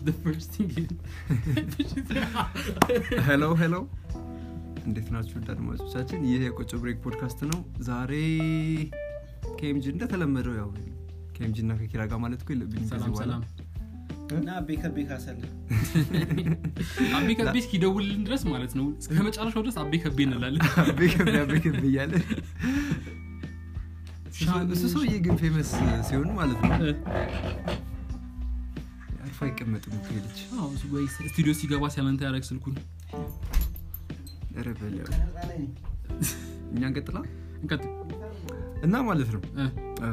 the first thing ሄሎ ሄሎ እንዴት ናችሁ ውድ አድማጮቻችን ይህ የቆጮ ብሬክ ፖድካስት ነው ዛሬ ከኤምጂ እንደተለመደው ያው ከኤምጂ እና ከኪራ ጋር ማለት እኮ የለብኝም ከዚህ ሰላም በኋላ ሰላም እና ቤከር ቤካሰለ አቤ ከቤ እስኪደውልልን ድረስ ማለት ነው እስከ መጨረሻው ድረስ አቤ ከቤ እንላለን አቤ ከቤ አቤ ከቤ እያለ እሱ ሰውዬ ግን ፌመስ ሲሆን ማለት ነው አርፎ አይቀመጥም እኮ ይሄ ልጅ አዎ፣ እሱ ወይ ስቱዲዮ ሲገባ ሲያለንታ ያደረግ ስልኩን ኧረ በለው እኛ እንቀጥላ እንቀጥል እና ማለት ነው እ፣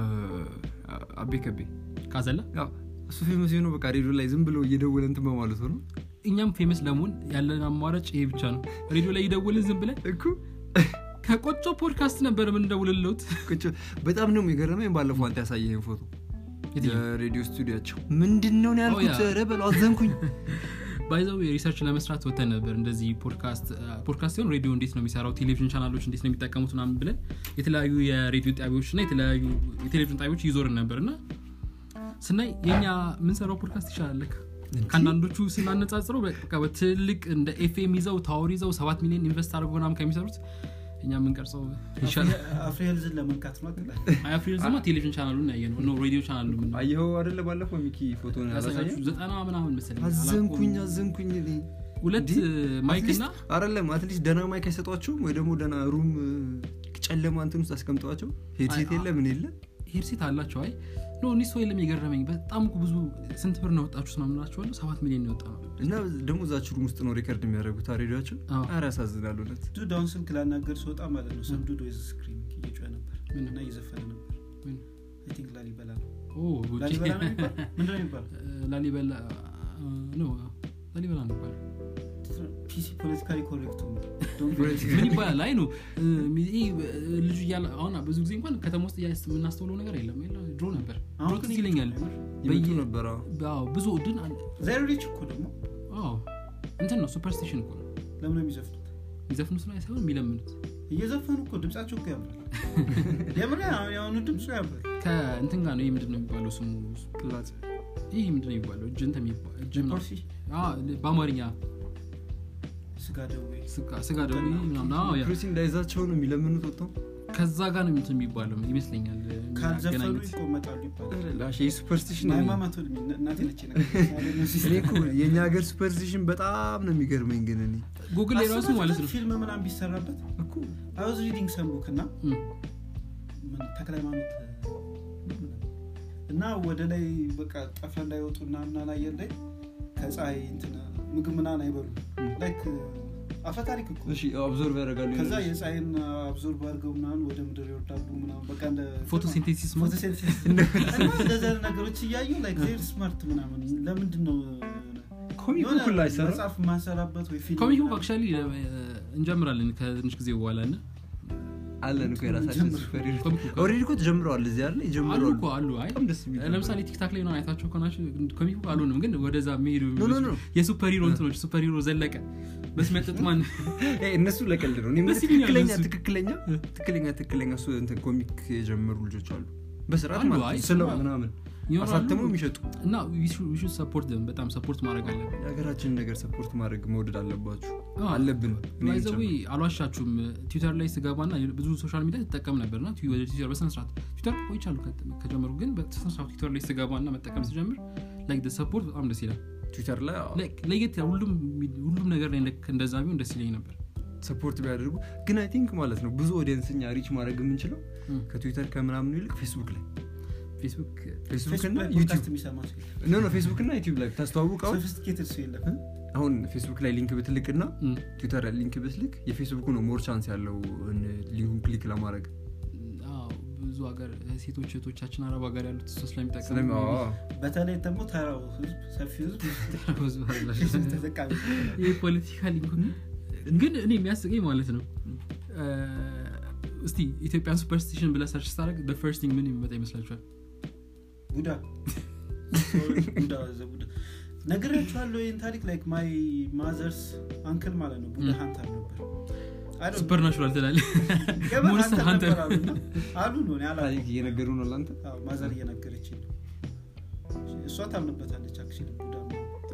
አቤ ከቤ ካዘላ ያው እሱ ፌመስ የሆነው በቃ ሬዲዮ ላይ ዝም ብሎ እየደወለ እንትን በማለት ነው እኛም ፌመስ ለመሆን ያለን አማራጭ ይሄ ብቻ ነው ሬዲዮ ላይ ይደውልን ዝም ብለን እኮ ከቆጮ ፖድካስት ነበር የምንደውልለት ቁጭ በጣም ነው የገረመኝ ባለፈው አንተ ያሳየህን ፎቶ የትኛው? የሬዲዮ ስቱዲያቸው ምንድን ነው ያልኩት ያ። ኧረ በለው አዘንኩኝ ባይዘው የሪሰርች ለመስራት ወተን ነበር እንደዚህ ፖድካስት ፖድካስት ሲሆን ሬዲዮ እንዴት ነው የሚሰራው ቴሌቪዥን ቻናሎች እንዴት ነው የሚጠቀሙት ምናምን ብለን የተለያዩ የሬዲዮ ጣቢያዎች እና የተለያዩ የቴሌቪዥን ጣቢያዎች ይዞርን ነበር እና ስናይ የኛ የምንሰራው ፖድካስት ይሻላል ለካ። ከአንዳንዶቹ ስናነጻጽረው በቃ በትልቅ እንደ ኤፍኤም ይዘው ታወር ይዘው ሰባት ሚሊዮን ኢንቨስት አድርጎ ምናምን ከሚሰሩት እኛ የምንቀርጸው ይሻላል አፍሪሄልዝን ለመንካት ነው አትላል አያፍሪል ዝማ ቴሌቪዥን ቻናሉን ያየ ነው ኖ ሬዲዮ ቻናሉ ምን አየኸው አደለ ባለፈው ሚኪ ፎቶ ያሳያችሁ ዘጠና ምናምን መሰለኝ አዘንኩኝ አላውቀውም። አዘንኩኝ እኔ። ሁለት ማይክ እና አይደለም አትሊስት ደና ማይክ አይሰጧቸውም ወይ ደግሞ ደና ሩም ጨለማ እንትን ውስጥ አስቀምጠዋቸው ሄድሴት አይ፣ የለ ምን የለ ሄድሴት አላቸው አይ ኖ እኒህ ሰው የለም የገረመኝ በጣም እኮ ብዙ ስንት ብር ነው ወጣችሁ ምናምናቸዋለሁ ሰባት ሚሊዮን ነው የወጣ ነው እና ደግሞ እዛች ሩም ውስጥ ነው ሪከርድ የሚያደርጉት ሬዲዮቸው አዎ። ኧረ ያሳዝናል እውነት ዱድ አሁን ስልክ ላናገር ስወጣ ማለት ነው ሰም ዱድ ወይዝ ስክሪን እየጮኸ ነበር ምን? እና እየዘፈነ ነበር ምን? አይ ቲንክ ላሊበላ ነው ኦ ጉቺ። ላሊበላ ነው የሚባል ምንድን ነው የሚባል ላሊበላ ኖ ላሊበላ ነው ይባላል ፒሲ ፖለቲካሊ ኮሬክቱ ምን ይባላል አይ ነው ይሄ ልጁ እያለ አሁን ብዙ ጊዜ እንኳን ከተማ ውስጥ እያ- የምናስተውለው ነገር የለም የለ ድሮ ነበር ድሮ አሁን ትዝ ግን ይለኛል ይመጡ በየ- ነበር አዎ። አዎ፣ ብዙ ድን ዜሮ ሪች እኮ ደግሞ አዎ እንትን ነው ሱፐርስቲሽን እኮ ነው ለምን ነው የሚዘፍኑት የሚዘፍኑት ላይ ሳይሆን የሚለምኑት እየዘፈኑ እኮ ድምጻቸው እኮ ያምራል የምር የአሁኑ ድምፁ ያምራል ከእንትን ጋር ነው ይህ ምንድን ነው የሚባለው ስሙ ቅላጽ ይህ ምንድን ነው የሚባለው እጅ እንትን የሚባ- እጅ ምናምን። ፖርሲ አዎ፣ በአማርኛ ስጋ ደዌ ስጋ- ስጋ ደዌ ምናምን አዎ፣ ያ። ፕሮሲ እንዳይዛቸው ነው የሚለምኑት ወጥተው ከዛ ጋር ነው እንትን የሚባለው ይመስለኛል ካልዘፈኑ የሚያገናኙት። ይቆመጣሉ ይባላል ላሽ ሱፐርስቲሽን ሃይማማት እናቴ ነች እኔ እኮ የእኛ ሀገር ሱፐርስቲሽን በጣም ነው የሚገርመኝ ግን እኔ ጉግል ላይ ራሱ ማለት ነው ፊልም ምናም ቢሰራበት እኮ አውዝ ሪዲንግ ሰምቡክ እና እም፣ ምን ተክለ ሃይማኖት እና ወደ ላይ በቃ ጠፍረ እንዳይወጡ እና ምናን አየር ላይ ከፀሐይ እንትን ምግብ ምናን አይበሉ ላይክ አፈታሪክ እኮ እሺ አብዞርቭ ያደርጋሉ ከዛ የፀሐይን አብዞርብ አድርገው ምናምን ወደ ምድር ይወርዳሉ ምናምን በቃ እንደ ፎቶሲንቴሲስ ማለት ፎቶሲንቴሲስ እና እንደዚህ አይነት ነገሮች እያዩ ላይክ ዜር ስማርት ምናምን ለምንድን ነው ኮሚክ የሆነ ሁላ አይሰራ መጽሐፍ ማንሰራበት ወይ ፊልም ኮሚክ ቡክ ምናምን አክቹዋሊ እንጀምራለን ከትንሽ ጊዜ በኋላ እና አለን እኮ የራሳችን ጀምር። ሱፐር ኮሚክ ቡክ ኦልሬዲ እኮ ተጀምረዋል እዚህ አይደል አሉ ይጀምረዋል እኮ አሉ አይ በጣም ደስ የሚል ለምሳሌ ቲክታክ ላይ ነው አይታቸው ከሆናችሁ ኮሚክ ቡክ አልሆንም ግን ወደዛ የሚሄዱ ኖ ኖ ኖ የሱፐር ሂሮ እንትኖች ሱፐር ሂሮ ዘለቀ በስመጥጥ ማን ኤ፣ እነሱ ለቀልድ ነው እኔ የምልህ ደስ ይለኛል ትክክለኛ እሱ። ትክክለኛ ትክክለኛ ትክክለኛ እሱ እንትን ኮሚክ የጀመሩ ልጆች አሉ በስርዓት አሉ፣ ማለት አይ፣ ነው ስለው ስማ። ምናምን ይኖራሉ። አሳተመው የሚሸጡ እና ዊሹድ ሰፖርት ደም በጣም ሰፖርት ማድረግ አለብን የሀገራችንን ነገር ሰፖርት ማድረግ መውደድ አለባችሁ አዎ። አለብን እኔ ባይዘዌ ብቻ። አልዋሻችሁም ትዊተር ላይ ስገባና ብዙ ሶሻል ሚዲያ ትጠቀም ነበር ና ወደ ትዊተር በስነስርዓት ትዊተር ቆይቻሉ ከጀመሩ ግን በስነስርዓት ትዊተር ላይ ስገባ ና መጠቀም ስጀምር ላይክ ሰፖርት በጣም ደስ ይላል ትዊተር ላይ አዎ፣ Like ለየት ያለ ሁሉም ሁሉም ነገር ላይ ልክ እንደዛ ቢሆን ደስ ይለኝ ነበር ሰፖርት ቢያደርጉ ግን አይ ቲንክ ማለት ነው ብዙ ኦዲየንስ እኛ ሪች ማድረግ የምንችለው እም። ከትዊተር ከምናምኑ ይልቅ ፌስቡክ ላይ ፌስቡክ ፌስቡክ ፌስቡክ እና ላይ ዩቲዩብ ፖድካስት የሚሰማ ሰው የለም። ኖ ኖ ፌስቡክ እና ዩቲዩብ ላይ ታስተዋውቀው ሶፊስቲኬትድ ሰው የለም አሁን ፌስቡክ ላይ ሊንክ ብትልቅ እና እም፣ ትዊተር ላይ ሊንክ ብትልክ የፌስቡኩ ነው ሞር ቻንስ ያለው ሊንኩን ክሊክ ለማድረግ አዎ፣ ብዙ ሀገር ሴቶች እህቶቻችን አረብ ሀገር ያሉት እሱ ስለሚጠቀሙ ስለሚ አዎ። በተለይ ደግሞ ተራው ህዝብ ሰፊ ህዝብ ፌስቡክ ተጠቃሚ ይህ ፖለቲካ ሊንኩ ግን እኔ የሚያስቀኝ ማለት ነው እ፣ እስቲ ኢትዮጵያን ሱፐርስቲሽን ብለህ ሰርች ስታደርግ ፈርስት ቲንግ ምን የሚመጣ ይመስላችኋል ቡዳ ቡዳ ዘ ቡዳ ነግሬያችኋለሁ ይህን ታሪክ ላይክ ማይ ማዘርስ አንክል ማለት ነው ቡዳ ም። ሀንተር ነበር I don't ሱፐር ናቹራል ትላለ ገባ ሞንስተር ሀንተር ሀንተር ነበር አሉና አሉ ነው እኔ አላውቅም። ታሪክ እየነገሩ ነው ለአንተ አዎ፣ ማዘር እየነገረች ነው እሷ ታምንበታለች አክቹዋሊ ቡዳ ነው።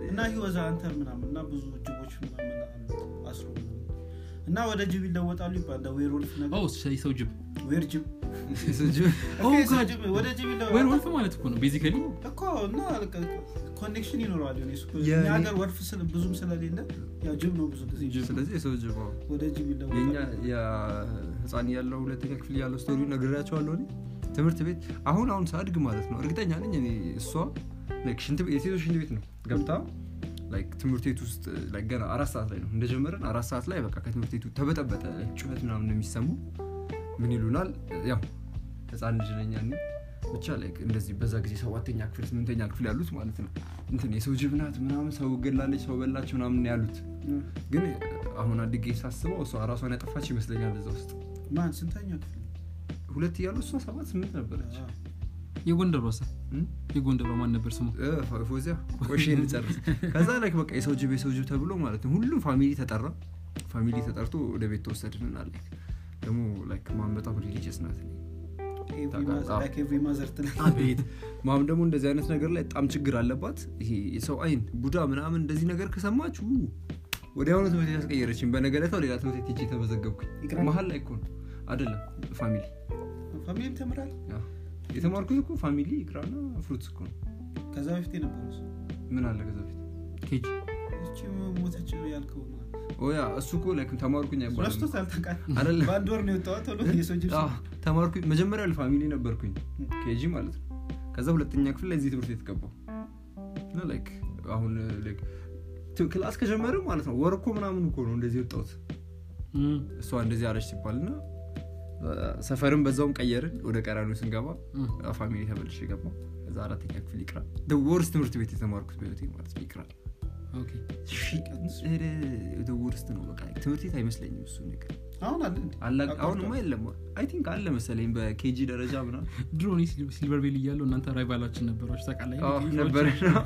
እና ህወዛ አንተር ምናምን እና ብዙ ጅቦች ምናምን አሉት አስሮ ምናምን እና ወደ ጅብ ይለወጣሉ ይባላል ዌርወልፍ ነገር ኦ ሰው ጅብ ዌር ጅብ የሰው ጅብ ኦ ኦኬ፣ ሰው ጋድ። ጅብ ወደ ጅብ ወይን ይለወጣል ወልፍ ማለት እኮ ነው ቤዚካሊ እኮ እና ኮኔክሽን ይኖረዋል የሆነ እሱ የኔ- እኛ ሀገር ወልፍ ስለ- ብዙም ስለሌለ ያው ጅብ ነው ብዙ ጊዜ ስለዚህ የሰው ጅብ አዎ። ወደ ጅብ የኛ ይለወጣል የህፃን ያለው ሁለተኛ ክፍል ያለው ስቶሪ ነግሬያቸዋለሁ እኔ ትምህርት ቤት አሁን አሁን ሳድግ ማለት ነው እርግጠኛ ነኝ እኔ እሷ ላይክ ሽንት ቤት የሴቶች ሽንት ቤት ነው ገብታ ላይክ ትምህርት ቤት ውስጥ ላይክ ገና አራት ሰዓት ላይ ነው እንደጀመረን አራት ሰዓት ላይ በቃ ከትምህርት ቤቱ ተበጠበጠ ላይክ ጩኸት ምናምን ነው የሚሰሙ ምን ይሉናል ያው ህፃን ልጅ ነኝ ያኔ ብቻ ላይክ እንደዚህ በዛ ጊዜ ሰባተኛ ክፍል ስምንተኛ ክፍል ያሉት ማለት ነው እንትን የሰው ጅብ ናት ምናምን ሰው ገላለች ሰው በላች ምናምን ያሉት ግን አሁን አድጌ ሳስበው እሷ ራሷን ያጠፋች ይመስለኛል እዛ ውስጥ ማን ስንተኛ ክፍል ሁለት እያሉ እሷ ሰባት ስምንት ነበረች አዎ። የጎንደር ወሰ እም? የጎንደር ማን ነበር ስሙ እ፣ ፎ- ፎዚያ ቆሼ እንጨርስ ከዛ ላይ በቃ የሰው ጅብ የሰው ጅብ ተብሎ ማለት ነው ሁሉም ፋሚሊ ተጠራ ፋሚሊ ተጠርቶ ወደ ቤት ተወሰድን አለ ደግሞ ላይክ ማን በጣም ሪሊጅስ ናት ኤቭሪ ታውቃለህ? ማዘር- አዎ። like every mother ትላለህ። አቤት ማም ደግሞ እንደዚህ አይነት ነገር ላይ በጣም ችግር አለባት ይሄ የሰው አይን ቡዳ ምናምን እንደዚህ ነገር ከሰማችሁ ወዲያውኑ ትምህርት ቤት ያስቀየረችኝ በነገለታው ሌላ ትምህርት ቤት ሄጄ ተመዘገብኩኝ ይቅራል? መሀል ላይ እኮ ነው አይደለም ፋሚሊ ፋሚሊም ተምራል ያው የተማርኩት እኮ ፋሚሊ ይቅራና ፍሩትስ እኮ ነው ከዛ በፊት የነበሩ ምን አለ ከዛ በፊት ኬጅ እቺ ሞተች ያልከው ነው። ኦያ እሱ እኮ ላይክ ተማርኩኝ አይባልም ረስቶታል ታውቃለህ? አይደለም በአንድ ወር ነው የወጣው ቶሎ የሰው ጅብ አዎ፣ ተማርኩኝ መጀመሪያ ፋሚሊ ነበርኩኝ ኬጂ ማለት ነው ከዛ ሁለተኛ ክፍል ላይ እዚህ ትምህርት ቤት ገባሁ እና ላይክ አሁን ላይክ ት- ክላስ ከጀመረ ማለት ነው ወር እኮ ምናምን እኮ ነው እንደዚህ ወጣሁት እም፣ እሷ እንደዚህ አለች ሲባል እና ሰፈርም በዛውም ቀየርን ወደ ቀራኒው ስንገባ እም። ፋሚሊ ተመልሼ ገባ ከዛ አራተኛ ክፍል ይቅራ ወርስ ትምህርት ቤት የተማርኩት በህይወቴ ማለት ነው ይቅራ ኦኬ ውርስት ነው በቃ ትምህርት ቤት አይመስለኝም እሱ ነገር አሁን አለ እንዴ? አላ- አቋርጧል። አሁንማ የለም አይ ቲንክ አለ መሰለኝ በኬጂ ደረጃ ምናምን ድሮ እኔ ሲል- ሲልቨር ቤል እያለሁ እናንተ ራይቫላችን ነበሯች ታውቃለህ አዎ፣ ልጆች? ነበረ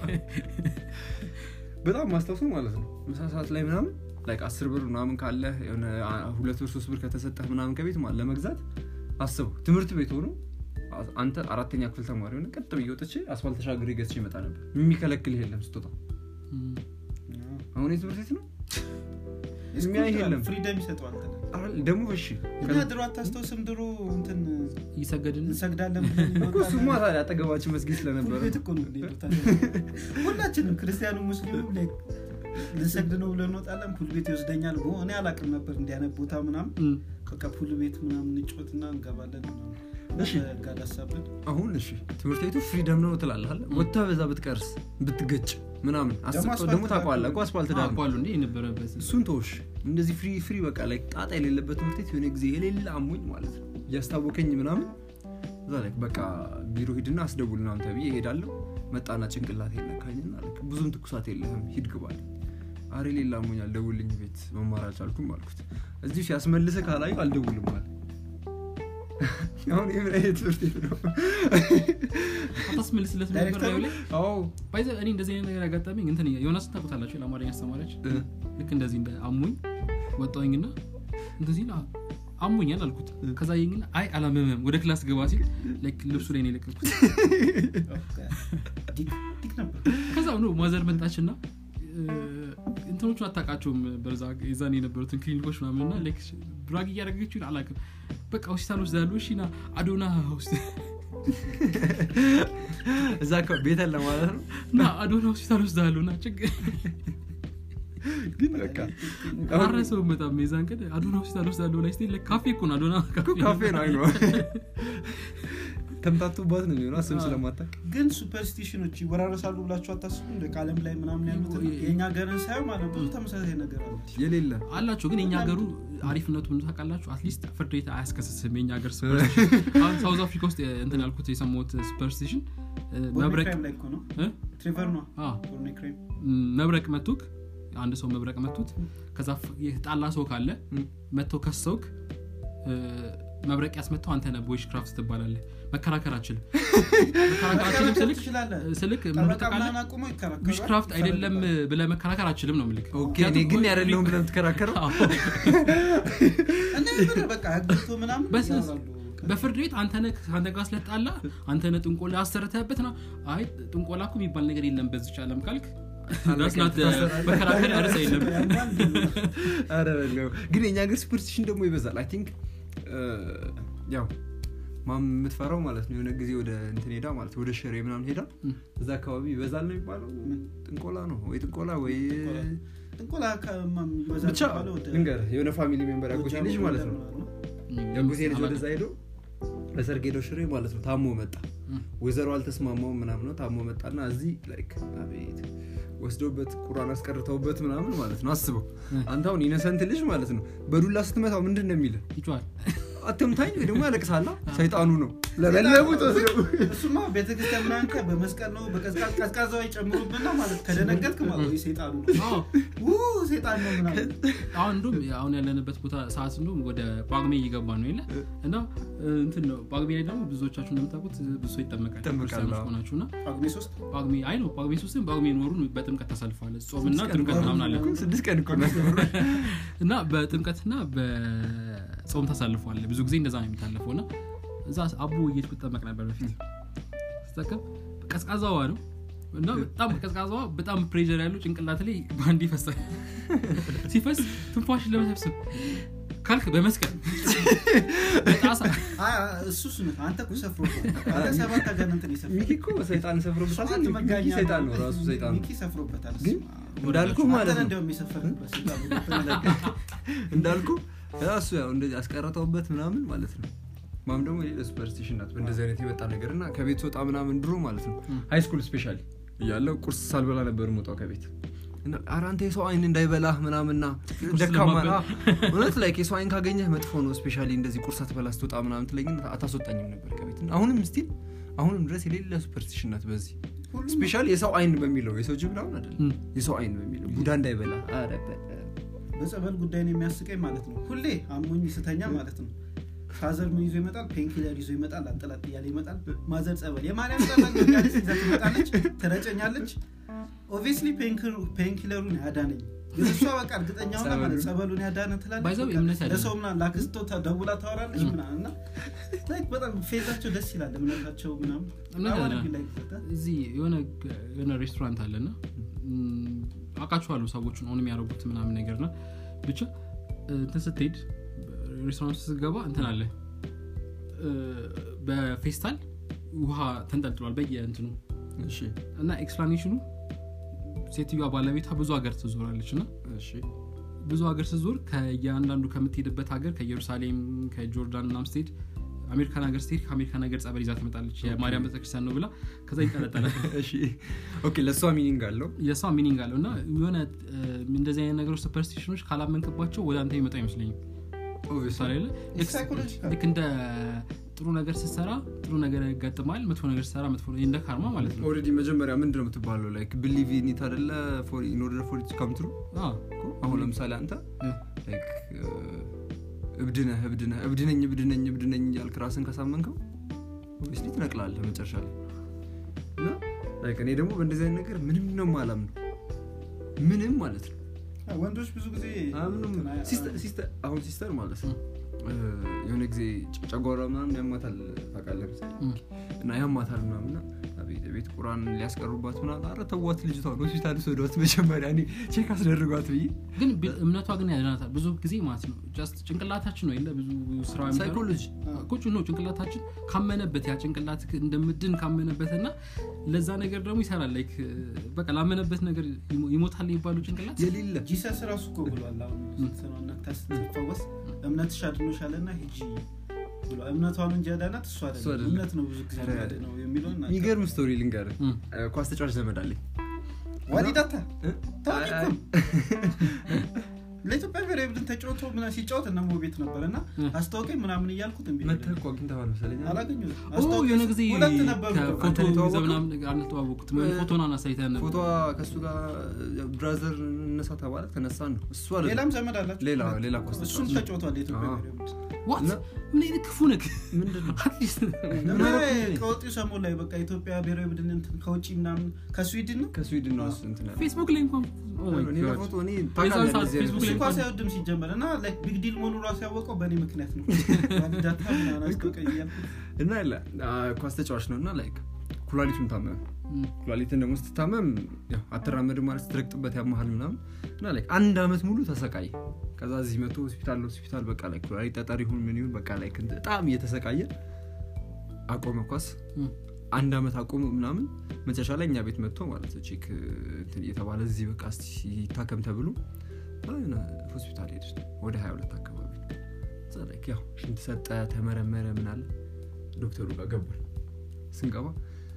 በጣም ማስታውሱ ማለት ነው ምሳ ሰዓት ላይ ምናምን ላይክ አስር ብር ምናምን ካለ የሆነ አ- ሁለት ብር ሶስት ብር ከተሰጠህ ምናምን ከቤት ማለት ለመግዛት አስበው ትምህርት ቤት ሆኖ አ- አንተ አራተኛ ክፍል ተማሪ ሆነ ቀጥ ብዬ ወጥቼ አስፋልት ተሻግሬ ገዝቼ ይመጣ ነበር የሚከለክልህ የለም ስጦታ እም፣ አዎ። አሁን የትምህርት ቤት ነው ስኩል የሚያይ የለም። ፍሪደም ይሰጠዋል ተለ አረ፣ ደግሞ እሺ እኛ ድሮ አታስታውስም ድሮ እንትን እየሰገድን እንሰግዳለን ብለን እኮ እንወጣለን። እሱማ ታዲያ አጠገባችን መስጊድ ፉል ስለነበረ ቤት እኮ ነው የምንሄደው ታዲያ። ሁላችንም ክርስቲያኑ ሙስሊሙ ላይ ልንሰግድ ነው ብለን እንወጣለን ፑል ቤት ይወስደኛል ቦ እኔ አላቅም ነበር እንዲያነት ቦታ ምናምን እም፣ በቃ ፑል ቤት ምናምን እንጮትና እንገባለን ምናምን እሺ። ጋዳሳብን አሁን እሺ ትምህርት ቤቱ ፍሪደም ነው ትላለህ አለ ወጥተህ በዛ ብትቀርስ ብትገጭ ምናምን አስበው አስፋልት ደግሞ ዳር ታውቀዋለህ እኮ አስፋልት ዳር ነው አውቀዋለሁ እንዴ የነበረበት እሱን ተወሽ እንደዚህ ፍሪ ፍሪ በቃ ላይ ጣጣ የሌለበት ትምህርት ቤት የሆነ ጊዜ የሌለ አሞኝ ማለት ነው እያስታወከኝ ምናምን እዛ ላይ በቃ ቢሮ ሂድና አስደውል ምናምን ተብዬ እሄዳለሁ መጣና ጭንቅላት የነካኝና ልክ ብዙም ትኩሳት የለህም ሂድ ግባል አሬ ሌላ አሞኛል ደውልኝ ቤት መማር አልቻልኩም አልኩት እዚሁ ሲያስመልሰ ካላዩ አልደውልም አለ አሁን የምን አይነት ትምህርት ቤት ነው አታስመልስለት ነበር ዳይሬክተሩ? ላዩ ላይ አዎ ባይዘ እኔ እንደዚህ አይነት ነገር ያጋጠመኝ እንትን ዮናስ ታውቁታላችሁ ለአማርኛ አስተማሪያች እ፣ ልክ እንደዚህ እንደ አሞኝ ወጣሁኝና እንትን ሲል አ- አሞኛል አልኩት ከዛ ይኝና አይ አላመመም ወደ ክላስ ገባ ሲል ላይክ ልብሱ ላይ ነው የለቀኩት ዲክ ዲክ ነበር ከዛ ነው ማዘር መጣችና እንትኖቹን አታውቃቸውም በዛ የዛን የነበሩትን ክሊኒኮች ምናምንና ድራግ እያደረገችው አላውቅም በቃ ሆስፒታል ውስጥ ያሉ እሺ ና አዶና ሆስፒታል እዛ አካባቢ ቤተን ለማለት ነው ና አዶና ሆስፒታል ውስጥ ያሉ ና ችግር ግን በቃ አሁን አረሰውም በጣም የዛን ቀን አዶና ሆስፒታል ውስጥ ያለው ላይ ስትሄድ like ካፌ እኮ ነው አዶና እኮ ካፌ ነው አይነ ተምታቱባት ነው የሚሆነው ስም ስለማታቅ ግን ሱፐርስቲሽኖች ይወራረሳሉ ብላችሁ አታስቡ እንደ ከአለም ላይ ምናምን ያሉት የእኛ ሀገርን ሳየው ማለት ብዙ ተመሳሳይ ነገር አለ የሌለ አላቸው ግን የኛ ሀገሩ አሪፍነቱ ምን ታውቃላችሁ አትሊስት ፍርድ ቤት አያስከስስም የኛ ሀገር ሱፐርስቲሽን አሁን ሳውዝ አፍሪካ ውስጥ እንትን ያልኩት የሰማሁት ሱፐርስቲሽን መብረቅ ክራይም ላይ እኮ ነው እ? ትሬቨር ነው አ፣ ቦርኔ ክራይም መብረቅ መቱክ አንድ ሰው መብረቅ መቱት ከዛ ፍ- የጣላ ሰው ካለ መጥተው ከሰውክ እ፣ መብረቅ ያስመታው አንተ ነህ ቦይሽ ክራፍት ትባላለህ መከራከር አችልም መከራከር አችልም ስልክ ትችላለህ ስልክ ምን ጠበቃ ታውቃለህ ምናምን አቁሞ ይከራከራል ዊሽ ክራፍት አይደለም ብለ መከራከር አችልም ነው ምልክ ኦኬ እኔ ግን ያደለሁም ብለ የምትከራከረው እና የምር በቃ አግብቶ ምናምን በስነ- ያወራሉ። በፍርድ ቤት አንተነ ከአንተ ጋር ስለጣላ አንተነ ጥንቆላ አሰርተህበት ነው አይ ጥንቆላ እኮ የሚባል ነገር የለም በዚች ዓለም ካልክ That's not the- መከራከሪያ ርዕስ የለም ኧረ በለው። ግን የኛ ሀገር ሱፐርስቲሽን ደግሞ ይበዛል አይ ቲንክ ያው ማም የምትፈራው ማለት ነው የሆነ ጊዜ ወደ እንትን ሄዳ ማለት ወደ ሽሬ ምናምን ሄዳ ም። እዛ አካባቢ ይበዛል ነው የሚባለው ጥንቆላ ነው ወይ ጥንቆላ ወይ ጥንቆላ ከማ- የሚበዛ ብቻ የሚባለው ወደ ልንገር የሆነ ፋሚሊ ሜምበር ያጎቴ ጎጃም ልጅ ማለት ነው ምናምን ነው። ያጎቴ ልጅ ወደዛ ሄዶ ለሰርግ ሄደው ሽሬ ማለት ነው ታሞ መጣ ም። ወይዘሮ አልተስማማውም ምናምን ነው ታሞ መጣና እዚህ ላይክ አቤት ወስደውበት ቁራን አስቀርተውበት ምናምን ማለት ነው አስበው እ። አንተ አሁን ኢነሰንት ልጅ ማለት ነው በዱላ ስትመታው ምንድን ነው የሚልህ ይጮሃል አትምታኝ ወይ ደግሞ ያለቅሳላ ሰይጣኑ ነው ለበለቡት ወስደው እሱማ ቤተክርስቲያን ምናምን ከ- በመስቀል ነው በቀዝቃዝ ቀዝቃዛው ይጨምሩብና ማለት ከደነገጥክ ማለት ወይ ሴጣኑ ነው አዎ። ው ሴጣን ነው ምናምን አሁን እንዲሁም አሁን ያለንበት ቦታ ሰዓት እንዲሁም ወደ ጳጉሜ እየገባ ነው የለ እና እ, እንትን ነው ጳጉሜ ላይ ደግሞ ብዙዎቻችሁ እንደምታውቁት ብዙ ሰው ይጠመቃል ይጠመቃል፣ ክርስቲያኖች አዎ። ከሆናችሁ እና ጳጉሜ ሶስት ጳጉሜ አይ ነው ጳጉሜ ሶስትም ጳጉሜ ኖሩን በጥምቀት ተሳልፈዋል ጾምና ስድስት ቀን ጥምቀት እኮ- ምናምን አለ ስድስት ቀን እኮ ነው እና በጥምቀትና በጾም ታሳልፈዋል ብዙ ጊዜ እንደዛ ነው የሚታለፈው እና እዛ አቦ እየሄድኩ ትጠመቅ ነበር በፊት ስጠቀም ቀዝቃዛዋ ነው እና በጣም ቀዝቃዛዋ በጣም ፕሬር ያለው ጭንቅላት ላይ በአንድ ይፈሳል ሲፈስ ትንፋሽን ለመሰብሰብ ካልክ በመስቀል በጣሳ አይ፣ አይ፣ እሱስ ነው አንተ እኮ ሰፍሮበታል አንተ ሰባት አጋንንትን ይሰፍራል ሚኪ እኮ ሰይጣን ሰፍሮበታል ሰባት ሚኪ መጋኛ ሰይጣን ነው ራሱ ሰይጣን ነው ሚኪ ሰፍሮበታል ግን እሱማ። እንዳልኩ ማለት አንተን ነው እንዲያውም የሰፈርክበት ሰይጣን ነው። እንዳልኩ እሱ ያው እንደዚህ አስቀረተውበት ምናምን ማለት ነው ማም ደግሞ የሌለ ሱፐርስቲሽን ናት በእንደዚህ አይነት የመጣ ነገር እና ከቤት ወጣ ምናምን ድሮ ማለት ነው ም። ሃይ ስኩል ስፔሻሊ እያለው ቁርስ ሳልበላ ነበር የምወጣው ከቤት እና ኧረ አንተ የሰው አይን እንዳይበላህ ምናምና ደካማ ለማበል። አ፣ እውነት ላይ የሰው አይን ካገኘህ መጥፎ ነው ስፔሻሊ እንደዚህ ቁርስ አትበላ ስትወጣ ምናምን ትለኝ አታስወጣኝም ነበር ከቤት እና አሁንም ስቲል አሁንም ድረስ የሌለ ሱፐርስቲሽን ናት በዚህ ሁሉም ስፔሻሊ የሰው አይን በሚለው የሰው ጅብ ምናምን አይደለም ም። የሰው አይን በሚለው ቡዳ እንዳይበላ ኧረ በ- በጸበል ጉዳይ ነው የሚያስቀኝ ማለት ነው ሁሌ አሞኝ ስተኛ ማለት ነው ፋዘር ምን ይዞ ይመጣል ፔንኪለር ይዞ ይመጣል አጠላጥ እያለ ይመጣል ማዘር ጸበል የማርያም ጸበል ነው እያለች ይዛ ትመጣለች ትረጨኛለች ኦብቪየስሊ ፔንኪለሩን ያዳነኝ ግን እሷ በቃ እርግጠኛ ሆና ማለት ጸበሉን ያዳነ ትላለች ባይዘው በቃ እምነት አይደለም። ለሰው ምናምን ላክስቶ ተ- ደውላ ታወራለች ምናምን እና like በጣም ፌዛቸው ደስ ይላል እምነታቸው ምናምን እምነት I wanna አይደለም። be like that. እዚህ የሆነ የሆነ ሬስቶራንት አለና ም፣ አውቃችኋለሁ ሰዎቹን ሆን የሚያደርጉት ምናምን ነገር ና ብቻ እንትን ስትሄድ ሬስቶራንት ስትገባ እንትን አለ እ፣ በፌስታል ውሃ ተንጠልጥሏል በየእንትኑ እሺ እና ኤክስፕላኔሽኑ ሴትዮዋ ባለቤቷ ብዙ ሀገር ትዞራለች እና እሺ ብዙ ሀገር ስትዞር ከየአንዳንዱ ከምትሄድበት ሀገር ከኢየሩሳሌም ከጆርዳን ምናምን ስትሄድ አሜሪካን ሀገር ስትሄድ ከአሜሪካን ሀገር ጸበል ይዛ ትመጣለች የማርያም ቤተክርስቲያን ነው ብላ ከዛ ይጠለጠላል እሺ ኦኬ ለእሷ ሚኒንግ አለው የእሷ ሚኒንግ አለው እና የሆነ እ፣ እንደዚህ አይነት ነገሮች ሱፐርስቲሽኖች ካላመንክባቸው ወደ አንተ የሚመጣ አይመስለኝም ምሳሌ አለ ልክ- Psychological. ልክ እንደ ጥሩ ነገር ስትሰራ ጥሩ ነገር ያጋጥማል መጥፎ ነገር ስትሰራ መጥፎ እንደ ካርማ ማለት ነው ኦልሬዲ መጀመሪያ ምንድን ነው የምትባለው ላይክ ብሊቭ ኒት አደለ ኢንኦርደር ፎር ኢት ካም ትሩ አዎ። አሁን ለምሳሌ አንተ እ፣ ላይክ እብድነህ እብድነህ እብድነኝ እብድነኝ እብድነኝ እያልክ ራስን ካሳመንከው ኦብቪስሊ ትነቅላለህ መጨረሻ ላይ እና ላይክ እኔ ደግሞ በእንደዚህ አይነት ነገር ምንም ነው ማላም ነው ምንም ማለት ነው ወንዶች ብዙ ጊዜ አምንም እንትን አይ- ሲስተር- ሲስተር- አሁን ሲስተር ማለት ነው እ፣ የሆነ ጊዜ ጨ- ጨጓራ ምናምን ያማታል ታውቃለህ መሰለኝ እ፣ እና ያማታል ምናምን እና አቤት ቤት ቁራን ሊያስቀሩባት ምናምን አረ ተዋት ልጅቷን ሆስፒታል ስወዷት መጀመሪያ እኔ ቼክ አስደርጓት ብዬ ግን ቢ- እምነቷ ግን ያድናታል ብዙ ጊዜ ማለት ነው ጀስት ጭንቅላታችን ነው የለ ብዙ ስራ የሚሰራው። ሳይኮሎጂ ቁጭ ነው ጭንቅላታችን ካመነበት ያ ጭንቅላት እንደምድን ካመነበት እና ለዛ ነገር ደግሞ ይሰራል ላይክ በቃ ላመነበት ነገር ይሞ- ይሞታል የሚባሉ ጭንቅላት የሌለ ጂሰስ ራሱ እኮ ብሏል አሁን ስትነውነታ ስትፈወስ እምነትሽ አድኖሻል እና ሂጂ ብሏል እምነቷን እንጂ ያዳናት እሱ እሱ አይደለም አይደለም። እምነት ነው ብዙ ጊዜ ኧረ፣ ነው የሚለውን የሚገርም ስቶሪ ልንገር እ፣ ኳስ ተጫዋች ዘመድ አለኝ ዋሊዳታ እ? ታዋቂ አይ- እኮ ለኢትዮጵያ ብሔራዊ ቡድን ተጫውቶ ምናምን ሲጫወት እነ ሞ ቤት ነበር እና እ። አስታወቀኝ ምናምን እያልኩት እምቢ መተህ ብሎኝ እኮ አግኝተኸዋል መሰለኝ አላገኘሁትም። ኦ አስታወቀኝ የሆነ ስል ጊዜ ሁለት ነበሩ እኮ። ከፎቶ አንተ የተዋወቀው? ይዘህ ምናምን አልተዋወቁትም እ፣ ፎቶን አናሳይተን ነበር ፎቶ ከእሱ ጋር ብራዘር እነሳ ተባለ ተነሳን ነው እሱ አይደለም ሌላም ዘመድ አላቸው ሌላ ሌላ ኳስ እሱም ተጫዋች ተጫውቷል የኢትዮጵያ አዎ። ብሔራዊ ቡድን ዋት እና- ምን አይነት ክፉ ነክ ምንድን ነው አትሊስት እና አደረኩኝ እኔ? ከወጪው ሰሞን ላይ በቃ ኢትዮጵያ ብሔራዊ ቡድን እንትን ከውጭ ምናምን ከስዊድን ነው ከስዊድን ነው እሱ እንትን ያለው። ፌስቡክ ላይ እንኳን oh my እኔ God. በፎቶ እኔ የዛን ታውቃለህ ሰዓት እንደዚህ አይነት ፌስቡክ ላይ እሱ ነገር። ኳስ አይወድም ሲጀመር እና ቢግ ዲል መሆኑ ራሱ ያወቀው በእኔ ምክንያት ነው ዋሊዳታ ምናምን አስታወቀኝ እያልኩት እና ለ ኳስ ተጫዋች ነው እና ላይክ ኩላሊቱን ታመመ እም፣ ኩላሊትን ደግሞ ስትታመም ያው አትራመድም ማለት ስትረግጥበት ያመሃል ምናምን እና ላይ አንድ አመት ሙሉ ተሰቃየ ከዛ እዚህ መቶ ሆስፒታል ሆስፒታል በቃ ላይ ኩላሊት ጠጠር ይሁን ምን ይሁን በቃ ላይ በጣም እየተሰቃየ አቆመ ኳስ እም፣ አንድ አመት አቆሙ ምናምን መጨረሻ ላይ እኛ ቤት መጥቶ ማለት ነው ቼክ እንትን እየተባለ እዚህ በቃ እስቲ ይታከም ተብሎ የሆነ ሆስፒታል ሄድ ወደ 22 አካባቢ እዛ ላይ ያው ሽንት ሰጠ ተመረመረ ምናለ ዶክተሩ ጋር ገባል ስንገባ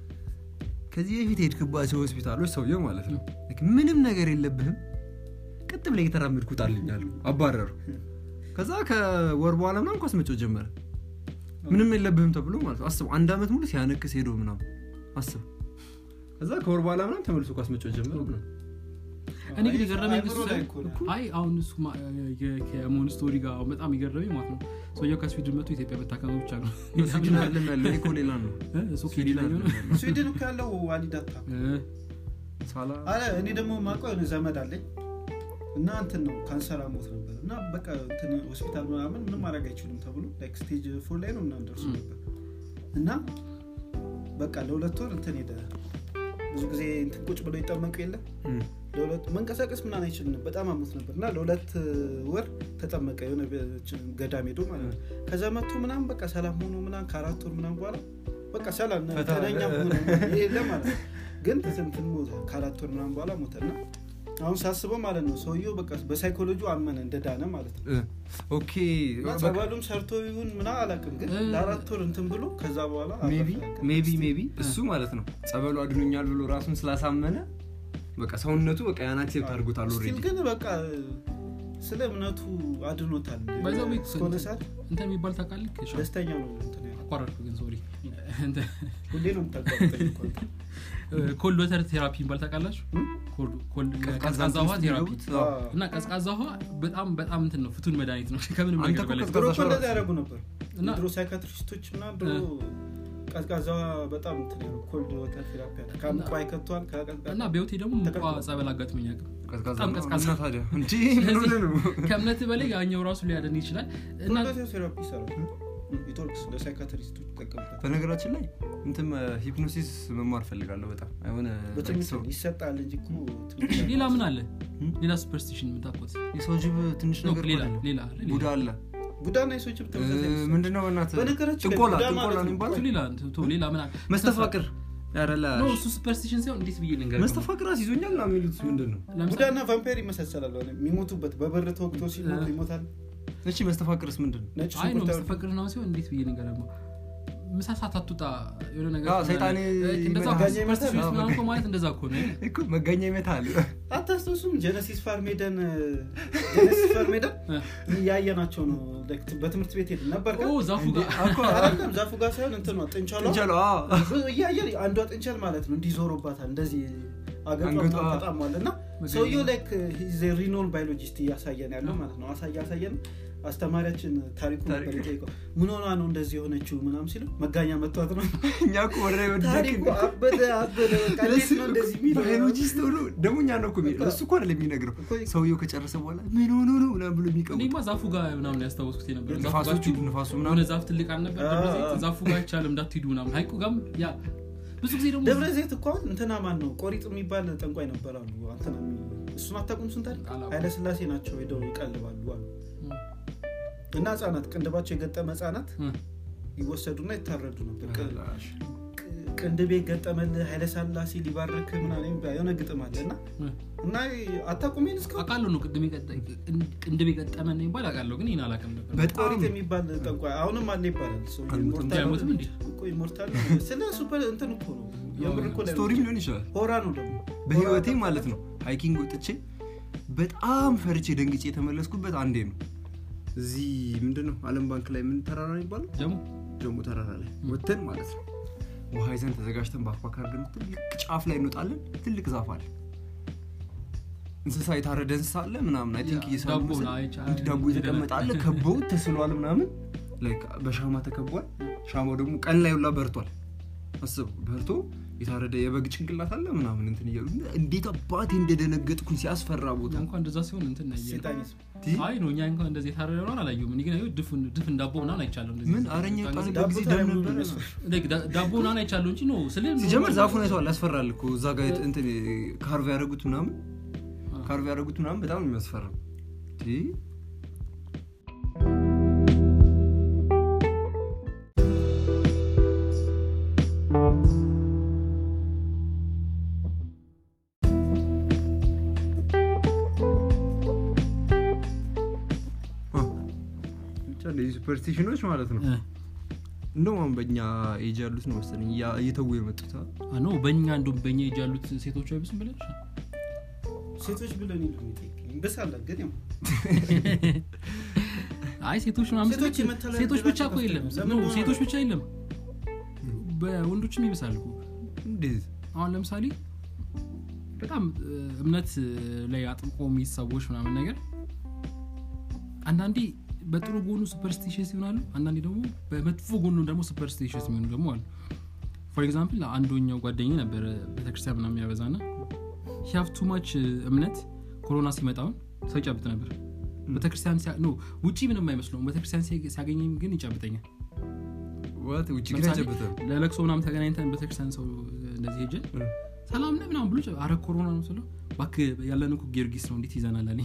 ከዚህ በፊት የሄድክባቸው ሆስፒታሎች ሰውየው ማለት ነው ልክ ምንም ነገር የለብህም ቀጥ ብላ እየተራመድኩ ጣልኛሉ አባረሩ ከዛ ከወር በኋላ ምናምን ኳስ መጮ ጀመረ ምንም የለብህም ተብሎ ማለት ነው አስብ አንድ አመት ሙሉ ሲያነክስ ሄዶ ምናምን አስብ ከዛ ከወር በኋላ ምናምን ተመልሶ ኳስ መጮ ጀመረ ምናምን። እኔ ግን የገረመኝ አይምሮ እሱ ላይ ሳይሆን- እኮ ነው። አይ አሁን እሱ ማ- የ- ከሞን ስቶሪ ጋር በጣም የገረመኝ ማለት ነው ሰውየው ከስዊድን መጥቶ ኢትዮጵያ መታከሙ ብቻ ነው ስዊድን አይደለም ያለው እኮ ሌላ ነው እ? እሱ ስዊድን ሌላኛው ነው አይደለም ያለው። ስዊድን እኮ ያለው ዋሊዳታ እ፣ ሳላ አለ እኔ ደግሞ ማውቀው የሆነ ዘመድ አለኝ እና እንትን ነው ካንሰር አሞት ነበር እና በቃ እንትን ሆስፒታል ምናምን ምንም ማድረግ አይችሉም ተብሎ ላይክ ስቴጅ ፎር ላይ ነው ምናምን ደርሶ ም። ነበር እና በቃ ለሁለት ወር እንትን ሄደ ብዙ ጊዜ እንትን ቁጭ ብሎ ይጠመቁ የለ እም። ለሁለት መንቀሳቀስ ምናምን አይችልም ነበር በጣም አሞት ነበር እና ለሁለት ወር ተጠመቀ የሆነ ገዳም ሄዶ ማለት ነው ከዛ መጥቶ ምናምን በቃ ሰላም ሆኖ ምናምን ከአራት ወር ምናምን በኋላ በቃ ሰላም ፈታ- ተነኛም ሆነ የለ ማለት ነው ግን እንትን ሞተ ከአራት ወር ምናምን በኋላ ሞተ እና አሁን ሳስበው ማለት ነው ሰውየው በቃ በሳይኮሎጂ አመነ እንደዳነ ማለት ነው እ፣ ኦኬ እና በቃ ጸበሉም ሰርቶ ይሁን ምና አላውቅም ግን እ- ለአራት ወር እንትን ብሎ ከዛ በኋላ ሜቢ አረፈ። ሜቢ ሜቢ እሱ ማለት ነው ጸበሉ አድኖኛል ብሎ ራሱን ስላሳመነ በቃ ሰውነቱ በቃ ያን አክሴፕት አድርጎታል ስቲል ኦልሬዲ ግን በቃ ስለ እምነቱ አድኖታል By the way, እስከሆነ ሰዓት እንትን የሚባል ታውቃለህ ሻ- ደስተኛ ነው እንትን ያለው። አቋረጥኩ ግን ሶሪ ሁሌ ነው የምታቋርጠኝ እኮ አንተ። ኮልድ ወተር ቴራፒ የሚባል ታውቃላችሁ እም? ኮልድ- ኮልድ- ቀዝቃዛ ቀዝቃዛ ውሃ ውስጥ ቴራፒ የሚገቡት? አዎ። እና ቀዝቃዛ ውሃ በጣም በጣም እንትን ነው ፍቱን መድኃኒት ነው ከምንም አንተ ነገር እኮ በላይ ቀዝቃዛ ድሮ እኮ ሻወር እንደዛ ያደረጉ ነበር እና- ድሮ ሳይካትሪስቶች እና ድሮ ቀዝቃዛ በጣም እንትን ያለው ኮልድ ወተር ቴራፒ አለ ከሙቋ ይከቷል ከቀዝቃዛ እና በህይወቴ ደግሞ ሙቋ ተቀብሏል። ጸበል አጋጥሞኝ አያውቅም ቀዝቃዛ በጣም ነው። ቀዝቃዛ። እና ታዲያ እንዴ ምን ሆነ ነው ከእምነት በላይ ያኛው ራሱ ሊያደን ይችላል እና ኮልድ ወተር ቴራፒ ይሰራል ኢቶርክስ ለሳይካትሪስቶች ይጠቀሙታል በነገራችን ላይ እንትን ሂፕኖሲስ መማር ፈልጋለሁ በጣም የሆነ በትምህርት ሰው- ይሰጣል እንጂ እኮ ትምህርት ሌላ ምን አለ እም? ሌላ ሱፐርስቲሽን የምታውቁት የሰው ጅብ ትንሽ ነው ነገር ሌላ እኮ አይደለም። ሌላ አለ ሌላ ቡዳ አለ ቡዳና የሰዎች ተመሳሳይ እ፣ ምንድነው በእናትህ በነገራችን ላይ ጥንቆላ ቡዳ ጥንቆላ ማለት ነው ነው። የሚባለው እሱ ሌላ ቶ ሌላ ምን አለ መስተፋቅር ያረላ ኖ እሱ ሱፐርስቲሽን ሳይሆን እንዴት ብዬ ልንገር መስተፋቅር ይዞኛል ና የሚሉት ምንድን ነው ቡዳና ቫምፓየር ይመሳሰላሉ አሁን የሚሞቱበት በበር ተወግቶ ሲሞቱ እ። ይሞታል እቺ መስተፋቅርስ ምንድን ነው ነጭ አይ ነው ሽንኩርት መስተፈቅር ነው ሲሆን እንዴት ብዬ ልንገር ደግሞ ምሳ ሰዓት አትውጣ የሆነ ነገር አዎ፣ ሰይጣን እንደዛ ይመታል። ሱፐርስቲሽን አዎ፣ ምናምን እኮ ማለት እንደዛ እኮ ነው እኮ መጋኛ ይመታል አታስታውሱም ጀነሲስ ፋርሜደን ጀነሲስ ፋርሜደን እ። ያየናቸው ነው like በትምህርት ቤት ሄድ ነበር ኦ ዛፉ ጋር አይደለም ዛፉ ጋር ሳይሆን እንትኗ ጥንቸሏ እንቻለ እያየን አንዷ ጥንቸል ማለት ነው እንዲዞሮባታል እንደዚህ አንገቷ- አገቷ ተጣሟል እና ሰውየው ላይክ ሪኖል ባዮሎጂስት እያሳየን ያለው ማለት ነው አሳ እያሳየን አስተማሪያችን ታሪኩ ነበር ታሪክ። የጠየቀው ምን ሆና ነው እንደዚህ የሆነችው ምናም ሲለው መጋኛ መጥቷት ነው እኛ እኮ ወደ ታሪኩ አበደ አበደ በቃ እንዴት ነው እንደዚህ የሚለው ባዮሎጂስት ሆኖ ደግሞ እኛ ነው እኮ የሚለው እሱ እኮ አይደለም የሚነግረው እኮ ሰውየው ከጨረሰ በኋላ ምን ሆኖ ነው ምናምን ብሎ የሚቀቡ እኔማ ዛፉ ጋር ምናምን ያስታወስኩት የነበረ ዛፉ ጋር ንፋሶቹ ትሂዱ። ንፋሱ የሆነ ምናምን ዛፍ ትልቅ አልነበር አ- ደብረ ዘይት አ- ዛፉ ጋር አይቻልም እንዳትሂዱ ምናምን ሀይቁ ጋም ያ ብዙ ጊዜ ደግሞ ደብረ ዘይት እኮ አሁን እንትና ማን ነው ቆሪጥ የሚባል ጠንቋይ ነበር አሉ አንተና እሱን አታውቁም እሱን ታሪክ አላውቅም። ኃይለስላሴ ናቸው ሄደው ይቀልባሉ አሉ እ፣ እና ህጻናት ቅንድባቸው የገጠመ ህጻናት እ፣ ይወሰዱና ይታረዱ ነበር ቅ- ቅንድቤ ገጠመልህ ኃይለስላሴ ሊባርክ ምናምን የሚባል የሆነ ግጥም አለ እና እ። እና አታቁሜን እስካሁን አውቃለሁ ነው ቅድም የቀጠ- ቅንድብ የቀጠመን ይባል አውቃለሁ ግን ይህን አላውቅም ነበር በጣም ቆሪጥ የሚባል ጠንቋይ አሁንም አለ ይባላል ሰው አልሞትም። ኢሞርታል አይሞትም እንዴ? እኮ ኢሞርታል ነው። ስለ ሱፐር እንትን እኮ ነው የምር እኮ ላይ ስቶሪ ሊሆን ይችላል ሆራ ነው ደግሞ በህይወቴ ሆራ ማለት ነው ሃይኪንግ ወጥቼ በጣም ፈርቼ ደንግጬ የተመለስኩበት አንዴ ነው እዚህ ምንድን ነው አለም ባንክ ላይ ምን ተራራ ነው የሚባለው ደግሞ ጀሞ ተራራ ላይ ወተን ማለት ነው ውሃ ይዘን ተዘጋጅተን ባክፓክ አድርገን ትልቅ ጫፍ ላይ እንወጣለን ትልቅ ዛፍ አለ እንስሳ የታረደ እንስሳ አለ ምናምን አይ ቲንክ ያ, እየሳሉ ዳቦ መሰለኝ። ነው፣ አይቻ- እንዲህ ዳቦ የተቀመጠ አለ ከበው ተስሏል ምናምን ላይክ በሻማ ተከቧል ሻማው ደግሞ ቀን ላይ ሁላ በርቷል አስብ በርቶ የታረደ የበግ ጭንቅላት አለ ምናምን እንትን እያሉ እንዴት አባቴ እንደደነገጥኩኝ ሲያስፈራ ቦታ እኛ እንኳን እንደዛ ሲሆን እንትን ነው ያየነው። ሴጣኒዝም አይ ነው እኛ እንኳን እንደዚህ የታረደ ነው አላየሁም እኔ ግን አየሁ ድፍን ድፍን ዳቦ ምናምን አይቻለሁ እንደዚህ ምን አረኛ ጣን ዳቦ ጊዜ ታዲያ ደም ምን ነበረ ነው Like ዳ- ዳቦ ምናምን አይቻለሁ እንጂ ነው ስለ ሲጀመር ዛፉን አይተዋል ያስፈራል እኮ እዛ ጋር የት- እንትን ካርቭ ያደረጉት ምናምን አዎ። ካርቭ ያደረጉት ምናምን በጣም ነው የሚያስፈራው ቲ አ፣ ብቻ እንደዚህ ሱፐርስቲሽኖች ማለት ነው እንደውም አሁን በእኛ ኤጅ ያሉት ነው መሰለኝ እያ- እየተዉ የመጡት አ? ነው በእኛ እንደውም በእኛ እጅ ያሉት ሴቶች አይብስም ብለሽ ሴቶች ብለን ይሉ እንበሳለን ግን ያው አይ ሴቶች ምናምን ሴቶች ስልክ የመተላለፍ ሴቶች ብቻ እኮ ዕድላቸው የለም ከፍተኛ ነው። ነው ለምን ሴቶች ብቻ የለም በወንዶችም ይብሳል እኮ እንዴት አሁን ለምሳሌ በጣም እ, እምነት እ, ላይ አጥብቆ የሚይዝ ሰዎች ምናምን ነገር አንዳንዴ በጥሩ ጎኑ ሱፐርስቲሽስ ይሆናሉ አንዳንዴ ደግሞ በመጥፎ ጎኑ ደግሞ ሱፐርስቲሽስ የሚሆኑ ደግሞ አሉ ፎር ኤግዛምፕል አንዶኛው ጓደኛ ነበረ ቤተክርስቲያን ምናምን ያበዛ ና ሂያቭ ቱ ማች እምነት ኮሮና ሲመጣውን ሰው ይጨብጥ ነበር ቤተክርስቲያን ሲያ- ኖ ውጪ ምንም አይመስለውም ቤተክርስቲያን ሲያገ- ሲያገኘኝ ግን ይጨብጠኛል ዋት ውጭ ግን ለምሳሌ አይጨብጥም ለለቅሶ ምናምን ተገናኝተን ቤተክርስቲያን ሰው እንደዚህ ሄጀን ሰላም ነህ ምናምን ብሎ አረ ኮሮና ነው ስለው እባክህ ያለን እኮ ጊዮርጊስ ነው እንዴት ይዘናል አለኝ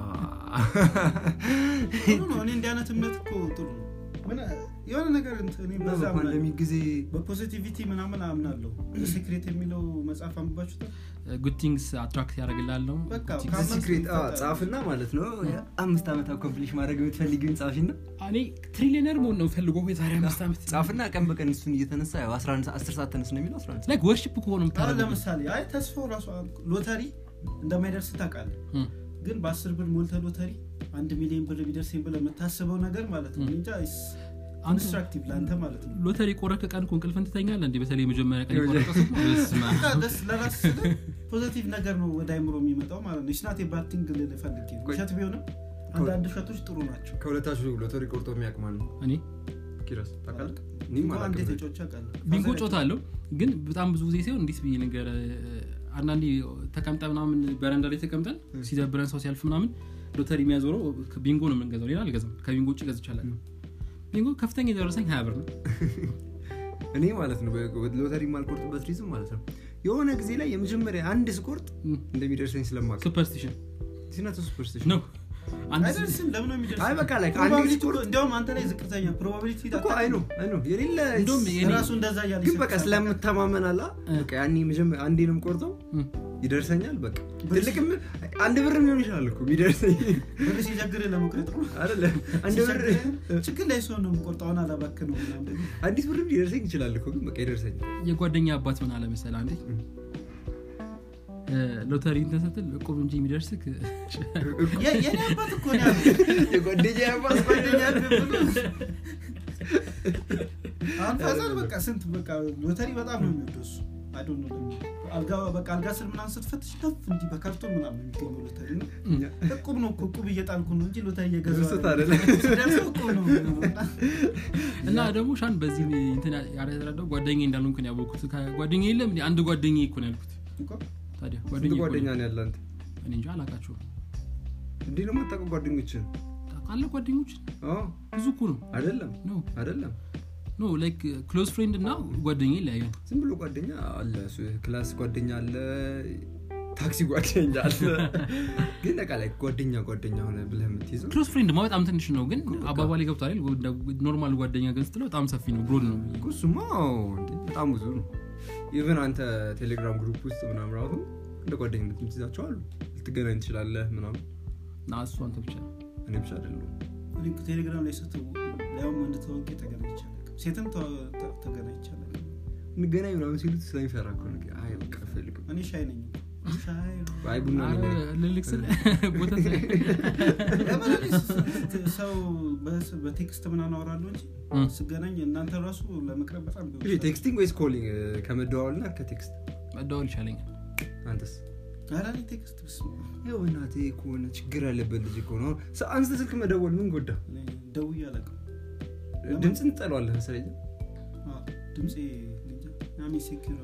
ጥሩ ነው እኔ እንዲህ አይነት እምነት እኮ ጥሩ ነው ምን የሆነ ነገር እንትን እኔ በዛ አምናለሁ። በፓንደሚክ ጊዜ በፖዚቲቪቲ ምናምን አምናለሁ ሴክሬት የሚለው መጽሐፍ አንብባችሁታል ጉድ ቲንግስ አትራክት ያደርግላል ነው በቃ Good things- ከአምስት ሲክሬት ይወጣል። ጻፍና ማለት ነው አምስት ዓመት አኮምፕሊሽ ማድረግ የምትፈልጊውን ጻፊና እኔ ትሪሊየነር መሆን ነው ፈልጎ የዛሬ አምስት ዓመት ጻፍና ቀን በቀን እሱን እየተነሳ ያው 11 10 ሰዓት ተነስ ነው የሚለው 11 ላይክ ወርሽፕ ከሆነ አሁን የምታደርገው ለምሳሌ አይ ተስፋው ራሱ ሎተሪ እንደማይደርስ ታውቃለህ እም። ግን በአስር ብር ሞልተ ሎተሪ አንድ ሚሊዮን ብር ቢደርሰኝ ብለህ የምታስበው ነገር ማለት ነው እንጃ አንተ- ኮንስትራክቲቭ ለአንተ ማለት ነው ሎተሪ ቆረክ ቀን እኮ እንቅልፍን ትተኛለህ እንዴ በተለይ የመጀመሪያ ቀን የቆረጠ ሰው በስመ አብ። በቃ ደስ ለራስ ፖዚቲቭ ነገር ነው ወደ አይምሮ የሚመጣው ማለት ነው ስናት የባቲንግ ልል ፈልጌ ነው። ቆይ። ውሸት ቢሆንም አንዳንድ ውሸቶች ጥሩ ናቸው ከሁለታችሁ ሎተሪ ቆርጦ የሚያውቅ ማለት ነው እኔ ኪራስ ታውቃለህ እኔም እንኳን አንዴ አላውቅም ተጫውቼ አውቃለሁ። ቢንጎ ፋዘር ጮታ አለው ግን በጣም ብዙ ጊዜ ሲሆን እንዲት ብዬ ነገር አንዳንዴ ተቀምጠ ምናምን በረንዳ ላይ ተቀምጠን ሲደብረን ሰው ሲያልፍ ምናምን ሎተሪ የሚያዞረው ቢንጎ ነው የምንገዛው ሌላ አልገዛም ከቢንጎ ውጭ ገዝቻለሁ ቢንጎ ከፍተኛ የደረሰኝ ሀያ ብር ነው እኔ ማለት ነው በ- ሎተሪ የማልቆርጥበት ሪዝም ማለት ነው የሆነ ጊዜ ላይ የመጀመሪያ አንድ ስቆርጥ እም፣ እንደሚደርሰኝ ስለማውቅ ሱፐርስቲሽን ሲናተ ሱፐርስቲሽን ነው አንድ አይደርስም ለምን ነው የሚደርሰው? አይ በቃ ላይ አንድ ፕሮባቢሊቲ ስቆርጥ እኮ- እንዲያውም አንተ ላይ ዝቅተኛ ፕሮባቢሊቲ እኮ አይ ነው አይ ነው የሌለ እንደውም የኔ- ራሱ እንደዛ እያለ ግን በቃ ይሰጥሻል። ስለምተማመን አላ በቃ ያኔ መጀመሪያ አንዴ ነው የምቆርጠው እም፣ ይደርሰኛል በቃ ብር ትልቅም አንድ ብር ሊሆን ይችላል እኮ የሚደርሰኝ ብር ሲቸግርህ ለመቁረጥ ነው አይደለ አንድ ብር ሲቸግርህ ችግር ላይ ሲሆን ነው የምቆርጠው አሁን አላባክህ ነው ምናምን አንዲት ብር ሊደርሰኝ ይችላል እኮ ግን በቃ ይደርሰኝ የጓደኛ አባት ምን አለ መሰለህ አንዴ እም። እ፣ ሎተሪ እንትን ስትል እቁብ እንጂ የሚደርስክ የ- የኔ አባት እኮ ነው ያለው። የጓደኛ ያባስ ጓደኛ አሁን ፋዘር በቃ ስንት በቃ ሎተሪ በጣም ነው የሚወደው እሱ አይ ዶንት ኖ ለምን አልጋ በቃ አልጋ ስር ምናምን ስትፈትሽ ከፍ እንዲህ በካርቶን ምናምን የሚገኘው ሎተሪ ነው እቁብ ነው እኮ እቁብ እየጣልኩ ነው እንጂ ሎተሪ እየገዛሁ እሱ አይደለም። ታዲያ ሲደርሰው እቁብ ነው እና ደግሞ ሻን በዚህ እንትን ያደረዳው ጓደኛ እንዳልሆንኩን ያወቅኩት ጓደኛ የለም እንዴ? አንድ ጓደኛ እኮ ነው ያልኩት እኮ ታዲያ ስንት ጓደኛ እኮ ጓደኛ ነው። ነው ያለ አንተ እኔ እንጃ አላውቃቸውም እንዲህ ነው የማታውቀው ጓደኞችን ታውቃለህ ጓደኞች አዎ ብዙ እኮ ነው አይደለም ኖ አይደለም ኖ ላይክ ክሎዝ ፍሬንድ እና ጓደኛ ይለያያል ዝም ብሎ ጓደኛ አለ እሱ ክላስ ጓደኛ አለ ታክሲ ጓደኛ አለ ግን በቃ ላይ ጓደኛ ጓደኛ ሆነ ብለህ የምትይዘው ክሎዝ ፍሬንድ ማ በጣም ትንሽ ነው ግን በቃ። አባባል ገብቷል ኖርማል ጓደኛ ግን ስትለው በጣም ሰፊ ነው ብሮድ ነው እኮ እሱማ አዎ፣ እንዴ በጣም ብዙ ነው ኢቨን አንተ ቴሌግራም ግሩፕ ውስጥ ምናምን ራሱ እንደ ጓደኝነት የምትይዛቸው አሉ ልትገናኝ ትችላለህ ምናምን እና እሱ አንተ ብቻ ነው እኔ ብቻ አይደለም እኔ እኮ ቴሌግራም ላይ ስትው ያውም ወንድ ተዋውቄ ተገናኝቼ አላውቅም። ሴትም ተዋ- ተ- ተገናኝቼ አላውቅም። እንገናኝ ምናምን ሲሉት ስለሚፈራ እኮ ነው አይ በቃ አልፈልግም እኔ ሻይ ነኝ እኮ። ሻይ ነው። አይ ቡና ኧረ ነው ልልክ ስል ቦታ ስለ- ለምን እኔ ስ- ሰው በስ- በቴክስት ምናምን አወራለሁ እንጂ እም። ስገናኝ እናንተ ራሱ ለመቅረብ በጣም እሺ ቴክስቲንግ ወይስ ኮሊንግ ከመደዋወል እና ከቴክስት መደዋወል ይሻለኛል አንተስ ኧረ እኔ ቴክስት በስመ አብ። ይኸው እናቴ ከሆነ ችግር ያለበት ልጅ ከሆነ አንስተ ስልክ መደወል ምን ጎዳ እኔ ደውዬ አላውቅም። ድምፅን ትጠለዋለህ መሰለኝ አዎ፣ ድምፄ እኔ እንጃ። I'm insecure about my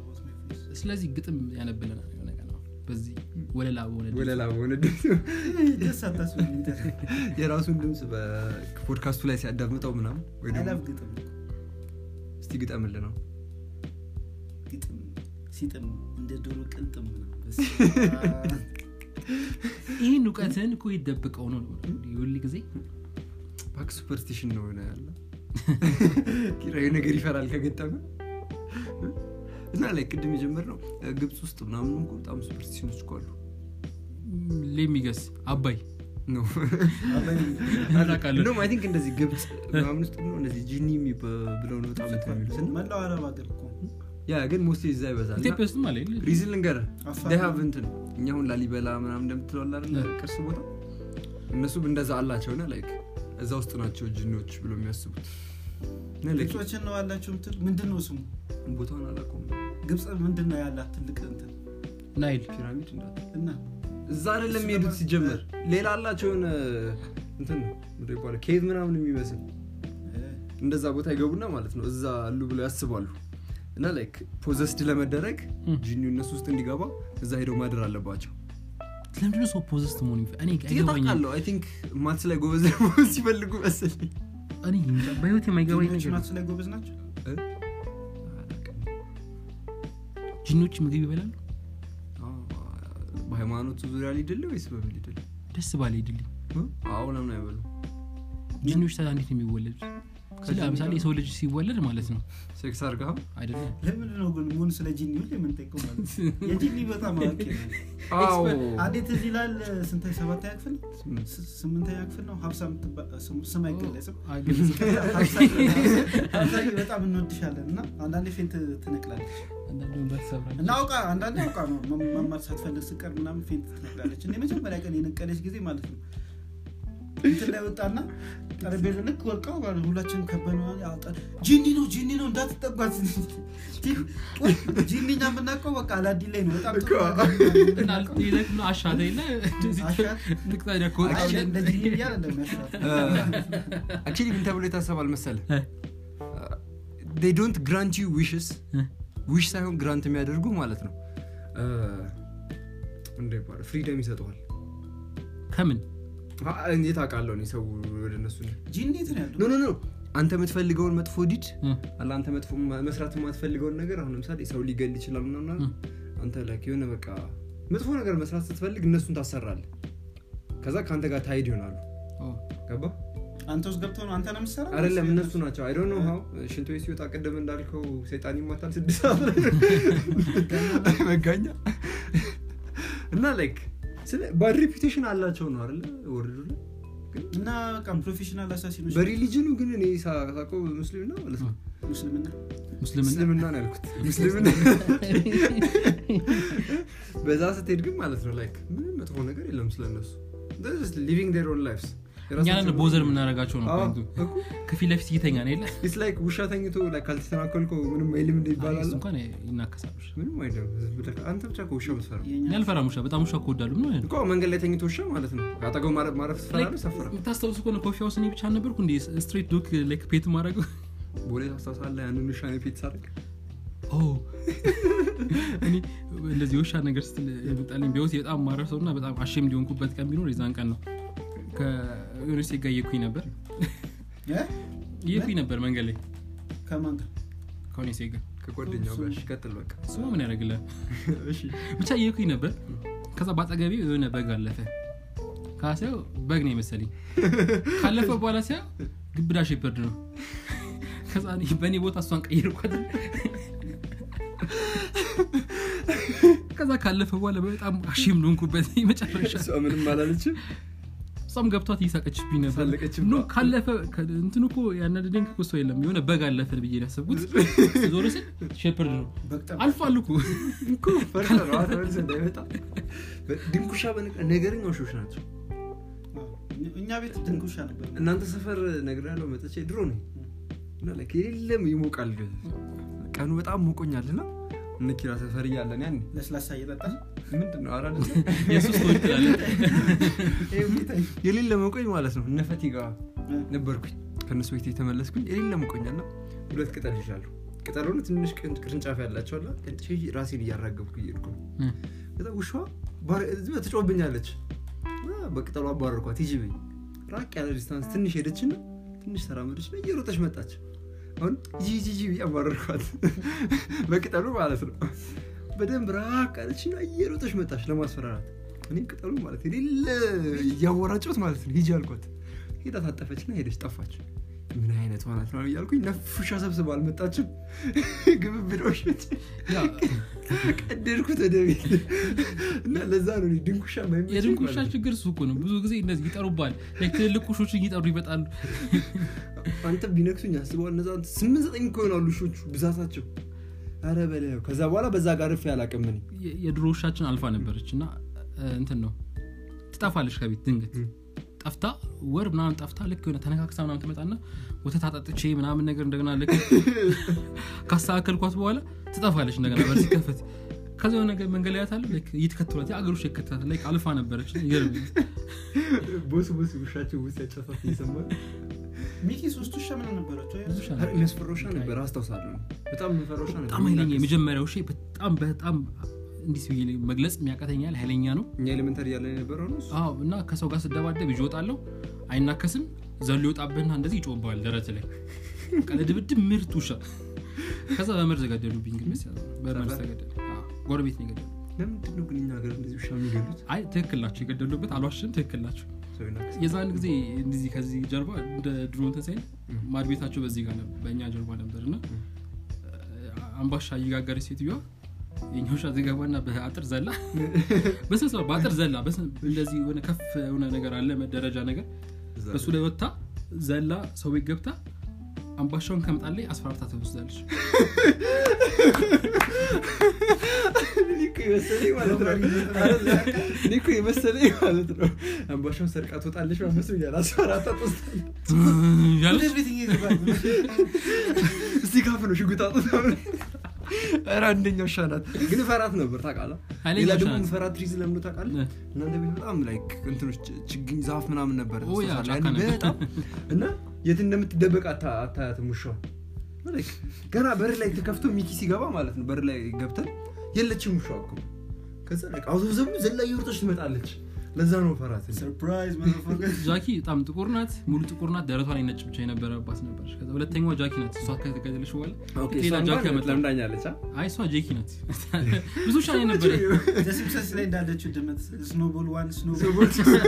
ስለዚህ ግጥም ያነብለናል የሆነ ቀን አሁን በዚህ ወለላ በሆነ ድምፅ። ወለላ በሆነ ድምፅ ደስ አታስብልኝ የራሱን ድምፅ በፖድካስቱ ላይ ሲያዳምጠው ምናምን ወይ ደግሞ አይላፍ ግጥም እስቲ ግጠምል ነው ግጥም ሲጥም እንደ ዶሮ ቅልጥም ምናምን። በስመ አብ። ይህን እውቀትን እኮ ይደብቀው ነው ሁል ጊዜ ባክ ሱፐርስቲሽን ነው ሆነ ያለ ኪራዊ ነገር ይፈራል ከገጠመ እና ላይ ቅድም የጀመር ነው ግብፅ ውስጥ ምናምን እኮ በጣም ሱፐርስቲሽኖች እኮ አሉ ሌሚገስ አባይ ነው አላውቃለሁ እንደውም አይ ቲንክ እንደዚህ ግብፅ ምናምን ውስጥ ነው እንደዚህ ጂኒ የሚባ- ብለው ነው በጣም እንትን የሚሉት እና መላው አረብ ሀገር እኮ ያ ግን ሞስት እዛ ይበዛል እና ኢትዮጵያ ውስጥም አለ የለ? ሪዝን ልንገር አፋር ደሃቭ እንትን እኛ አሁን ላሊበላ ምናምን እንደምትለዋል አይደል ቅርስ ቦታ እነሱም እንደዛ አላቸው ና ላይክ እዛ ውስጥ ናቸው ጅኒዎች ብሎ የሚያስቡት እና like ግብጾችን ነው ያላቸው ምትል ምንድን ነው ስሙ ቦታውን አላውቀውም ግብፅ ምንድን ነው ያላት ትልቅ እንትን ናይል ፒራሚድ እንዳለ እና እዛ አይደለም የሚሄዱት ሲጀመር ሌላ አላቸው የሆነ እንትን ነው ምንድን ነው ይባላል ኬቭ ምናምን የሚመስል እ፣ እንደዛ ቦታ ይገቡና ማለት ነው እዛ አሉ ብለው ያስባሉ እና ላይክ ፖዘስድ ለመደረግ ም። ጂኒው እነሱ ውስጥ እንዲገባ እዛ ሄደው ማደር አለባቸው ለምንድነው ሰው ፖዘስት መሆን የሚፈ- እኔ አይገባኝም ታውቃለሁ አይ ቲንክ ማትስ ላይ ጎበዝ ለመሆን ሲፈልጉ መሰለኝ እኔ እንጃ፣ በህይወት የማይገባኝ ጂኒዎች ነገር ነው። ማትስ ላይ ጎበዝ ናቸው እ? አላውቅም። ጂኒዎች ምግብ ይበላሉ አዎ፣ በሃይማኖቱ ዙሪያ ሊድል ወይስ በምን ሊድል ደስ ባለ ይድልኝ አዎ ለምን አይበሉ ጂኒዎች ታዲያ እንዴት ነው የሚወለዱት ስለ ለምሳሌ የሰው ልጅ ሲወለድ ማለት ነው ሴክስ አርጋ አይደለም ለምንድን ነው ግን ሙን ስለ ጂኒ ሁሌ የምንጠይቀው ማለት ነው? የጂኒ በጣም አዋቂ ነው። አዎ አንዴ ትዝ ይላል ስንተኛ ሰባተኛ ክፍል ስ- ስምንተኛ ክፍል ነው ሀብሳ የምትባ- ስም- ስም አይገለጽም ሀብሳዬ በጣም እንወድሻለን እና አንዳንዴ ፌንት ትነቅላለች እና አውቃ አንዳንዴ አውቃ ነው መ- መማር ሳትፈልግ ስቀር ምናምን ፌንት ትነቅላለች እና የመጀመሪያ ቀን የነቀለች ጊዜ ማለት ነው እንትን ላይ ወጣና ጠረጴዛ ልክ ወርቀው ማለት ነው ሁላችንም ከበነ ያወጣል ጂኒ ነው ጂኒ ነው እንዳትጠጓት ጂኒ እኛ የምናውቀው በቃ አላዲ ላይ ነው በጣም ጥሩ ነገር ነው። አሻተ የለ አሻት? ልቅጣ ከወጣ አይ፣ እንደ ጂኒ እያለ እንደሚያስራት አክቹሊ ምን ተብሎ የታሰባል መሰለ እ። ዶንት ግራንት ዩ ዊሽስ እ። ዊሽ ሳይሆን ግራንት የሚያደርጉ ማለት ነው እንደ ይባላል ፍሪደም ይሰጠዋል ከምን አ- እንዴት አውቃለሁ እኔ ሰው ወደ እነሱ ነው ጂኒ የት ነው ያለው ኖ ኖ ኖ አንተ የምትፈልገውን መጥፎ ዲድ እ። አለ አንተ መጥፎ መስራት የማትፈልገውን ነገር አሁን ለምሳሌ ሰው ሊገል ይችላል ምናምን እ። አንተ ላይክ የሆነ በቃ መጥፎ ነገር መስራት ስትፈልግ እነሱን ታሰራለህ ከዛ ከአንተ ጋር ታይድ ይሆናሉ ኦ፣ ገባ አንተ ውስጥ ገብተው ነው አንተ ነው የምትሰራው አይደለም ወይስ እነሱ ናቸው አይ ዶንት ኖ ሃው ሽንቶ ቤት ሲወጣ ቀደም እንዳልከው ሰይጣን ይማታል ስድስት ሰዓት ላይ መጋኛ እና ላይክ ስለ ባድ ሬፑቴሽን አላቸው ነው አይደለ ወርዱ ላይ እና በቃ ፕሮፌሽናል አሳሲኖች በሪሊጅኑ ግን እኔ ሳ- ሳውቀው ሙስሊምና ማለት ነው ሙስልምና ሙስልምና እስልምና ነው ያልኩት ሙስሊምና በዛ ስትሄድ ግን ማለት ነው ላይክ ምንም መጥፎ ነገር የለም ስለነሱ ሊቪንግ ዴር ኦን ላይፍስ እኛንን ቦዘር የምናደርጋቸው ነው ፖይንቱ። ከፊት ለፊት እይተኛ ነው የለ ኢትስ ላይክ ውሻ ተኝቶ like ካልተተናከልከው ምንም አይልም እንደ አይ፣ ይባላል እሱ እንኳን ይናከሳሉ ምንም አይልም ብለህ አንተ ብቻ ከውሻ ምትፈራ የኛ እኔ አልፈራም ውሻ በጣም ውሻ ከወዳሉ ምን ሆነ እኮ መንገድ ላይ ተኝቶ ውሻ ማለት ነው አጠገቡ ማረፍ ማረፍ ትፈራለህ ሰፈራ የምታስታውሱ ከሆነ ኮፊ ሃውስ እኔ ብቻ አልነበርኩ እንዲ ስትሬት ዶክ ላይክ ፔት ማድረገው ቦሌ ታስታውሳለህ ያንን ውሻ ነው ፔት ሳደርግ ኦ እኔ እንደዚህ የውሻ ነገር ስትል የመጣልኝ ቢወስ በጣም ማረፍ ሰው እና በጣም አሸም ሊሆንኩበት ቀን ቢኖር የዛን ቀን ነው ከዮኔ ሴት ጋር እየኩኝ ነበር እ? እየኩኝ ነበር መንገድ ላይ ከማን ጋር ከሆኔ ሴት ጋር ከጓደኛው ጋር እሺ ቀጥል በቃ ስማ ምን ያደርግላል እሺ ብቻ እየኩኝ ነበር ከዛ በአጠገቤ የሆነ በግ አለፈ ካሲያው በግ ነው የመሰለኝ ካለፈ በኋላ ሲያ ግብዳ ሼፐርድ ነው ከዛ እኔ በእኔ ቦታ እሷን ቀይርኳት ከዛ ካለፈ በኋላ በጣም አሺም ልሆንኩበት መጨረሻ እሷ ምንም አላለችም እሷም ገብቷት እየሳቀችብኝ ነበር ሳለቀችም ኖ ካለፈ ከ- እንትኑ እኮ ያናደደኝ እኮ ሰው የለም የሆነ በግ አለፈን ብዬ ነው ያሰብኩት ዞር ስል ሼፐርድ ነው በቅጠም አልፏል እኮ እኮ ፈርተህ ነው አሁን ተመልሰህ እንዳይመጣ ድንኩሻ በነቃ ነገረኛ ውሾች ናቸው እኛ ቤት ድንኩሻ ነበር እናንተ ሰፈር ነገር ያለው መጥቼ ድሮ ነው እና like የሌለም ይሞቃል ቀኑ በጣም ሞቆኛል እና እነ ኪራ ሰፈር እያለን ያን ለስላሳ እየጠጣ ምንድን ነው አራ የሱስ ሰዎች ትላለህ የሌለ መቆኝ ማለት ነው እነ ፈቲ ጋር ነበርኩኝ ከእነሱ ቤት የተመለስኩኝ የሌለ መቆኛና ሁለት ቅጠል ይዣለሁ ቅጠሉን ትንሽ ቅን- ቅርንጫፍ ያላቸው አላ ቀንጭ ራሴን እያራገብኩ እየሄድኩ ነው እ። ከዛ ውሻዋ ባር- እዚህ ጋር ትጮህብኛለች እና በቅጠሉ አባረርኳት ሂጂ በይ ራቅ ያለ ዲስታንስ ትንሽ ሄደችና ትንሽ ተራመደች እና እየሮጠች መጣች አሁን ሂጂ ሂጂ ሂጂ ብዬ አባረርኳት በቅጠሉ ማለት ነው በደንብ ራቅ አለችና እየሮጠች መጣች ለማስፈራራት እኔም ቅጠሉ ማለት የሌለ እያወራጨሁት ማለት ነው ሂጂ አልኳት ሄዳ ታጠፈችና ሄደች ጠፋች ምን አይነት ማለት ነው እያልኩኝ ነፉሻ ሰብስባ አልመጣችም ግብብዶሽ ያ ቀደድኩት ወደ ቤት እና ለዛ ነው እኔ ድንኩሻ የማይመቸኝ የድንክ ውሻ ማለት ነው። ችግር እሱ እኮ ነው ብዙ ጊዜ እንደዚህ ይጠሩባል ላይክ ትልልቅ ውሾችን እየጠሩ ይመጣሉ አንተ ቢነክሱኝ አስበዋል እነዛ ስምንት ዘጠኝ እኮ ይሆናሉ ውሾቹ ብዛታቸው አረ በለው ከዛ በኋላ በዛ ጋር ርፍ ያላቅም እኔ የ- የድሮ ውሻችን አልፋ ነበረች እና እ፣ እንትን ነው ትጠፋለች ከቤት ድንገት ም። ጠፍታ ወር ምናምን ጠፍታ ልክ የሆነ ተነካክሳ ምናምን ትመጣና ወተት አጠጥቼ ምናምን ነገር እንደገና ልክ ካስተካከልኳት በኋላ ትጠፋለች እንደገና በር ሲከፈት ከዚ የሆነ ነገር መንገድ ላይ ያታለ እየተከተሏት የአገር ውሻ ይከተላል ላይክ አልፋ ነበረች ይገርመኛል። ቦስ ቦስ ውሻቸው ውስጥ ያጨፋት እየሰማል ሚኪ ሶስት ውሻ ምን ነበራቸው ብዙ ውሻ አረ የሚያስፈራ ውሻ ነበር አስታውሳለሁ በጣም የሚፈራ ውሻ ነበር በጣም ኃይለኛ የመጀመሪያ ውሻ በጣም በጣም እንዲህ ብዬ መግለጽ የሚያቀተኛል ኃይለኛ ነው እኛ ኤሌመንተሪ ያለ የነበረው ነው እሱ አዎ እና ከሰው ጋር ስደባደብ ይዤ እወጣለሁ አይናከስም ዘሎ ይወጣብህና እንደዚህ ይጮባል ደረት ላይ ቀለ ድብድብ ምርት ውሻ ከዛ በመርዝ ገደሉብኝ ግን መስ በመርዝ ተገደሉ አዎ፣ ጎረቤት ነው የገደሉ ለምንድን ነው ግን እኛ ሀገር እንደዚህ ውሻ የሚገሉት አይ ትክክል ናቸው የገደሉበት አልዋሽም ትክክል ናቸው ሰው ይናክስ የዛን ጊዜ እንደዚህ ከዚህ ጀርባ እንደ ድሮ እንትን ሳይል ማድ ቤታቸው በዚህ ጋር ነበር በእኛ ጀርባ ነበር እና አምባሻ እየጋገረች ሴትዮዋ የኛ ውሻ ዝገባና በአጥር ዘላ በስንት ነው በአጥር ዘላ በስንት- እንደዚህ የሆነ ከፍ የሆነ ነገር አለ መደረጃ ነገር እዛ በሱ ላይ ወጥታ ዘላ ሰው ቤት ገብታ አምባሻውን ከምጣል ላይ አስፈራርታ ትወስዳለች እኔ እኮ የመሰለኝ ማለት ነው አይደለ? እኔ እኮ የመሰለኝ ማለት ነው አምባሻውን ሰርቃ ትወጣለች መስሎኛል አስፈራታ ትወስዳለች ያለች እስቲ ካፍ ነው ሽጉጥ አውጥታ ኧረ አንደኛው ውሻ ናት ግን ፈራት ነበር ታውቃለህ ኃይለኛ ሌላ ውሻ ደግሞ ናት። ፈራት ትሪዝ ለምዶ ታውቃለህ እ። እናንተ ቤት በጣም ላይክ እንትኖች ችግኝ ዛፍ ምናምን ነበር ኦ ያ፣ ታውቃለህ? ጫካ ያኔ ነበር። በጣም እና የት እንደምትደበቅ አታ- አታያትም ውሻዋ ላይክ ገና በር ላይ ተከፍቶ ሚኪ ሲገባ ማለት ነው በር ላይ ገብተን የለችም ውሻ እኮ ከዛ ላይክ አውዘብዘቡ ዘላ እየወረጠች ትመጣለች ለዛ ነው ፈራት ሰርፕራይዝ ጃኪ በጣም ጥቁር ናት ሙሉ ጥቁር ናት ደረቷ ላይ ነጭ ብቻ የነበረባት ነበረች ከዛ ሁለተኛዋ ጃኪ ናት እሷ ከተገደለች በኋላ ሌላ ጃኪ ያመጣ ለምዳኛለች አይ እሷ ጄኪ ናት ብዙ ሻ ነበረ ሲምሰንስ ላይ እንዳለችው ድመት ስኖቦል ዋን ስኖቦል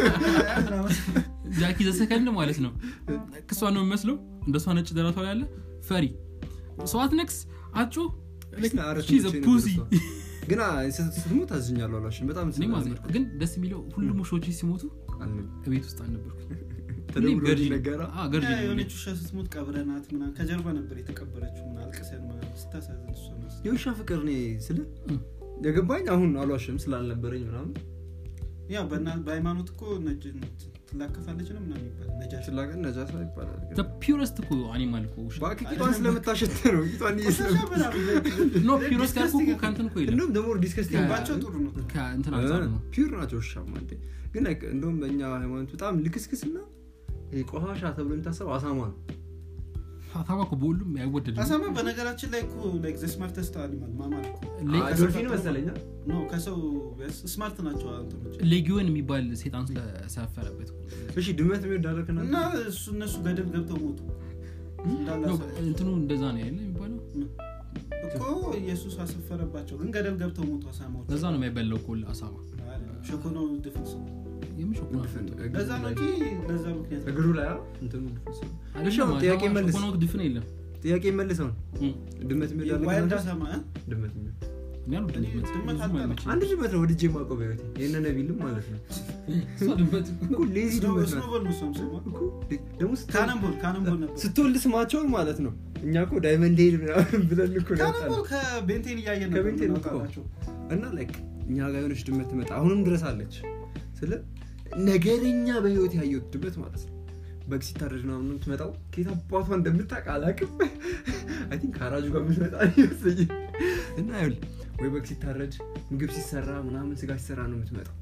ጃኪ ዘሰከንድ ማለት ነው ክሷ ነው የሚመስለው እንደሷ ነጭ ደረቷ ላይ ያለ ፈሪ ሰው አትነክስ አጮ ፑሲ ግን ስትሞት አዝኛለሁ አላሽን በጣም እኔም አዘንኩ። ግን ደስ የሚለው ሁሉም ውሾች ሲሞቱ ቤት ውስጥ አልነበርኩ ተደውሎ ነገራ ገርጅ የሆነች ውሻ ስትሞት ቀብረናት ምናምን ከጀርባ ነበር የተቀበረችው ምናምን አልቅሰን ምናምን ስታሳዝን እሷ ነው የውሻ ፍቅር እኔ ስለ የገባኝ አሁን አሏሽም ስላልነበረኝ ምናምን ያው በእና- በሃይማኖት እኮ ነጭ ትላከፋለች ነው ምናምን ይባላል ነጃሽ ስላቀን ነጃሳ ይባላል ፒውረስት እኮ አኒማል እኮ ውሻ በአክ ቂጧን ስለምታሸት ነው ቂጧን ቆሻሻ ምናምን ኖ ፒውረስት ያልኩ እኮ ከእንትን እኮ የለም እንደውም ደግሞ ዲስከስቲንግ ባቸው ጥሩ ነው ከእንትን አንጻር ነው ፒር ናቸው ውሻ እንዴ ግን like እንደውም በእኛ ሃይማኖት በጣም ልክስክስ እና ይሄ ቆሻሻ ተብሎ የሚታሰብ አሳማ ነው አሳማ እኮ በሁሉም አይወደድም አሳማ በነገራችን ላይ እኮ ላይክ ዘ ስማርተስት አኒማል ማማል እኮ ሌ- ዶልፊን መሰለኛ ኖ ከሰው ስማርት ናቸው አንተኖች ሌጊዮን የሚባል ሴጣን ስለሰፈረበት እሺ ድመት የሚወድ አደረክና እና እሱ እነሱ ገደል ገብተው ሞቱ እንዳለ ነው፣ አሳ- እንትኑ እንደዛ ነው ያለ የሚባለው እኮ ኢየሱስ አሰፈረባቸው ግን ገደል ገብተው ሞቱ አሳማዎች ለዛ ነው የማይበላው እኮ አሳማ ሸኮኖ ድፍንስ ነው የሚሾኩ ለዛ ነው እንጂ ለዛ ምክንያት እግሩ ላይ አ- እንትኑ ድፍስ ነው። እሺ አይደለም አሁን ጥያቄ መልስ ሾኮኖ ድፍን የለም ጥያቄ መልሰው እም። ድመት የሚወድ ዋይልድ አደረክና አሳማ እ? ድመት የሚወድ እኔ አልወድም እኔ ድመት። ድመት ብዙም አልጠላም። አይመቸኝም። አንድ ድመት ነው ወድጄ የማውቀው በህይወቴ የእነ ነቢልም ማለት ነው እሷ ድመት እኮ ሌዚ ድመት ናት ስኖቦል ነው እሷም ስሟ እኮ ደግሞ ስት- ካነምቦል ካነምቦል ነበር ስትወልድ ስማቸውን ማለት ነው እኛ እኮ ዳይመንድ ሄድ ምናምን ብለን እኮ ነው ያወጣነው። ካነምቦል ከቤንቴን እያየን ነበር ከቤንቴን እኮ። የምናወጣላቸው። እና ላይክ እኛ ጋር የሆነች ድመት ትመጣ አሁንም ድረስ አለች ስለ ነገረኛ በህይወት ያየሁት ድመት ማለት ነው በግ ሲታረድ ምናምን ነው የምትመጣው ከየት አባቷ እንደምታውቅ አላውቅም አይ ቲንክ ከአራጁ ጋር የምትመጣ ይመስለኝ እና ይኸውልህ ወይ በግ ሲታረድ ምግብ ሲሰራ ምናምን ስጋ ሲሰራ ነው የምትመጣው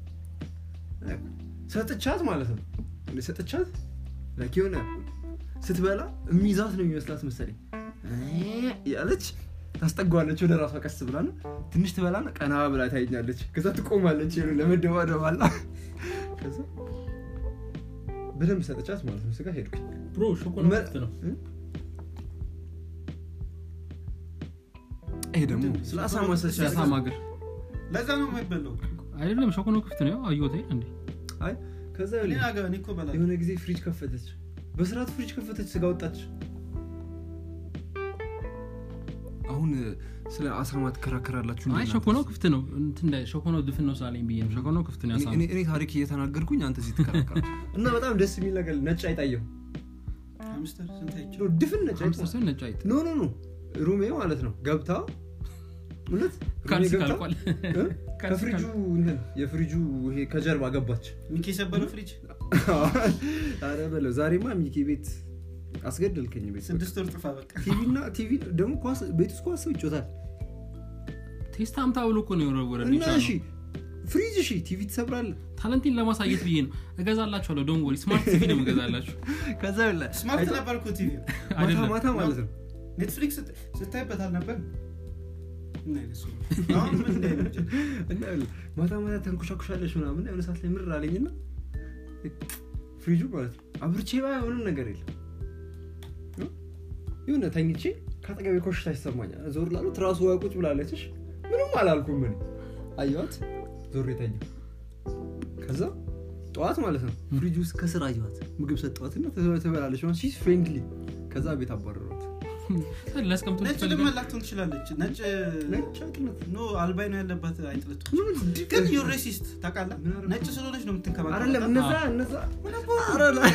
ሰጥቻት ማለት ነው ሰጥቻት ላይክ የሆነ ስትበላ የሚይዛት ነው የሚመስላት መሰለኝ ያለች ታስጠጓለች ወደ ራሷ ቀስ ብላ ነው ትንሽ ትበላና ቀና ብላ ታይኛለች ከዛ ትቆማለች ይኸውልህ ለመደባደብ አላ ከዛ በደንብ ሰጠቻት ማለት ነው ስጋ ሄድኩኝ ብሮ ሾኮላ መ- ክፍት ነው ይሄ ደግሞ ስለ አሳማ ሰቻ የአሳማ እግር ለዛ ነው የማይበላው አይደለም ሾኮኖ ክፍት ነው ያው አየሁት አይደል እንዴ አይ ከዛ እኔ ይኸውልህ አገ- እኔ እኮ እበላለሁ። የሆነ ጊዜ ፍሪጅ ከፈተች በስርዓት ፍሪጅ ከፈተች ስጋ ወጣች አሁን ስለ አሳማ ትከራከራላችሁ እንዴ አይ እናንተ? ሾኮኖ ክፍት ነው እንትን እንዳይ- ሾኮኖ ድፍን ነው ስላለኝ ብዬ ነው ሾኮኖ ክፍት ነው እኔ- ያሳማ እኔ- እኔ ታሪክ እየተናገርኩኝ አንተ እዚህ ትከራከራል እና በጣም ደስ የሚል ነገር ነጭ አይጣየሁ ሃምስተር ስንት አይቼ ድፍን ነጭ አይጥ ሀምሳ ሰው ነጭ አይጥ ኖ ኖ ኖ ሩሜ ማለት ነው ገብታ እውነት ሩሜ ካልሲ ገብታ ካልቋል እ? ከፍሪጁ እንትን የፍሪጁ ይሄ ከጀርባ ገባች ሚኪ የሰበረው ፍሪጅ አረ በለው ዛሬማ ሚኪ ቤት አስገደልከኝ ቤት ስድስት ወር ጥፋ በቃ ቲቪና ቲቪ ደግሞ ኳስ ቤት ውስጥ ኳስ ሰው ይጮታል ቴስት አምታ ብሎ እኮ ነው የወረወረ እና እሺ ፍሪጅ እሺ ቲቪ ትሰብራለህ ታለንቴን ለማሳየት ብዬ ነው እገዛላችኋለሁ ዶን ወሪ ስማርት ቲቪ ነው እገዛላችሁ ከዛ በላ ስማርት ነበር እኮ ቲቪ ማታ አይደለም ማታ ማለት ነው ኔትፍሊክስ ስት- ስታይበት አልነበር ምን አይነት ሰው ነው? አሁን ምን ላይ ነው? እና ይኸውልህ፣ ማታ ማታ ተንኮሻኩሻለሽ ምናምን የሆነ ሰዓት ላይ ምር አለኝና ፍሪጁ ማለት ነው አብርቼ ባ ምንም ነገር የለም እ? የሆነ ተኝቼ ከአጠገቤ ኮሽታ ይሰማኛል ዞር ላሉ ትራሱ ዋ ቁጭ ብላለች እሺ፣ ምንም አላልኩም ምን አየኋት ዞር የተኛ ከዛ ጠዋት ማለት ነው ፍሪጅ ውስጥ ከስር አየኋት ምግብ ሰጠዋትና ትበላለች ሺ ፍሬንድሊ ከዛ ቤት አባረሯት ላስቀምጡ ነጭ ድማ ላትሆን ትችላለች ነጭ ነጭ አይጥነት ኖ አልባይኖ ያለባት አይጥልቱ ምን ግን ዩር ሬሲስት ታውቃለህ ምን አደረኩ? ነጭ ስለሆነች ነው የምትንከባከበው አይደለም እነዛ እነዛ ኧረ ላ-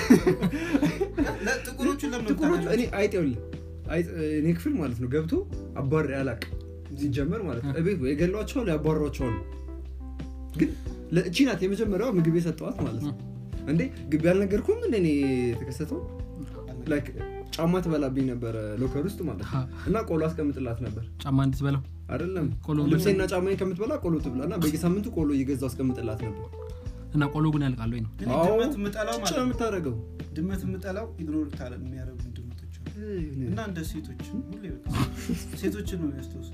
ጥቁሮቹን ለምን ጥቁሮቹ እኔ አይጥ ይኸውልህ አይጥ እኔ ክፍል ማለት ነው ገብቶ አባሪ አላቅ ሲጀመር ማለት ነው እቤት ወይ ገሏቸዋል ያባሯቸዋል ግን ለእቺ ናት የመጀመሪያዋ ምግብ የሰጠዋት ማለት ነው እንዴ ግቢ አልነገርኩም እንደ እኔ የተከሰተው ላይክ ጫማ ትበላብኝ ነበረ ሎከር ውስጥ ማለት ነው እና ቆሎ አስቀምጥላት ነበር ጫማ እንድትበላው አይደለም ቆሎ ልብሴና ጫማ ከምትበላ ቆሎ ትብላ እና በየሳምንቱ ቆሎ እየገዛው አስቀምጥላት ነበር እና ቆሎ ግን ያልቃል ወይ ነው እኔ አዎ፣ ድመት የምጠላው ጭ ማለት ነው ነው የምታደርገው ድመት የምጠላው ኢግኖር ታለ የሚያደርጉ ድመቶች አሉ እና እንደ ሴቶች ሁሌ በቃ ሴቶችን ነው የሚያስታውሱ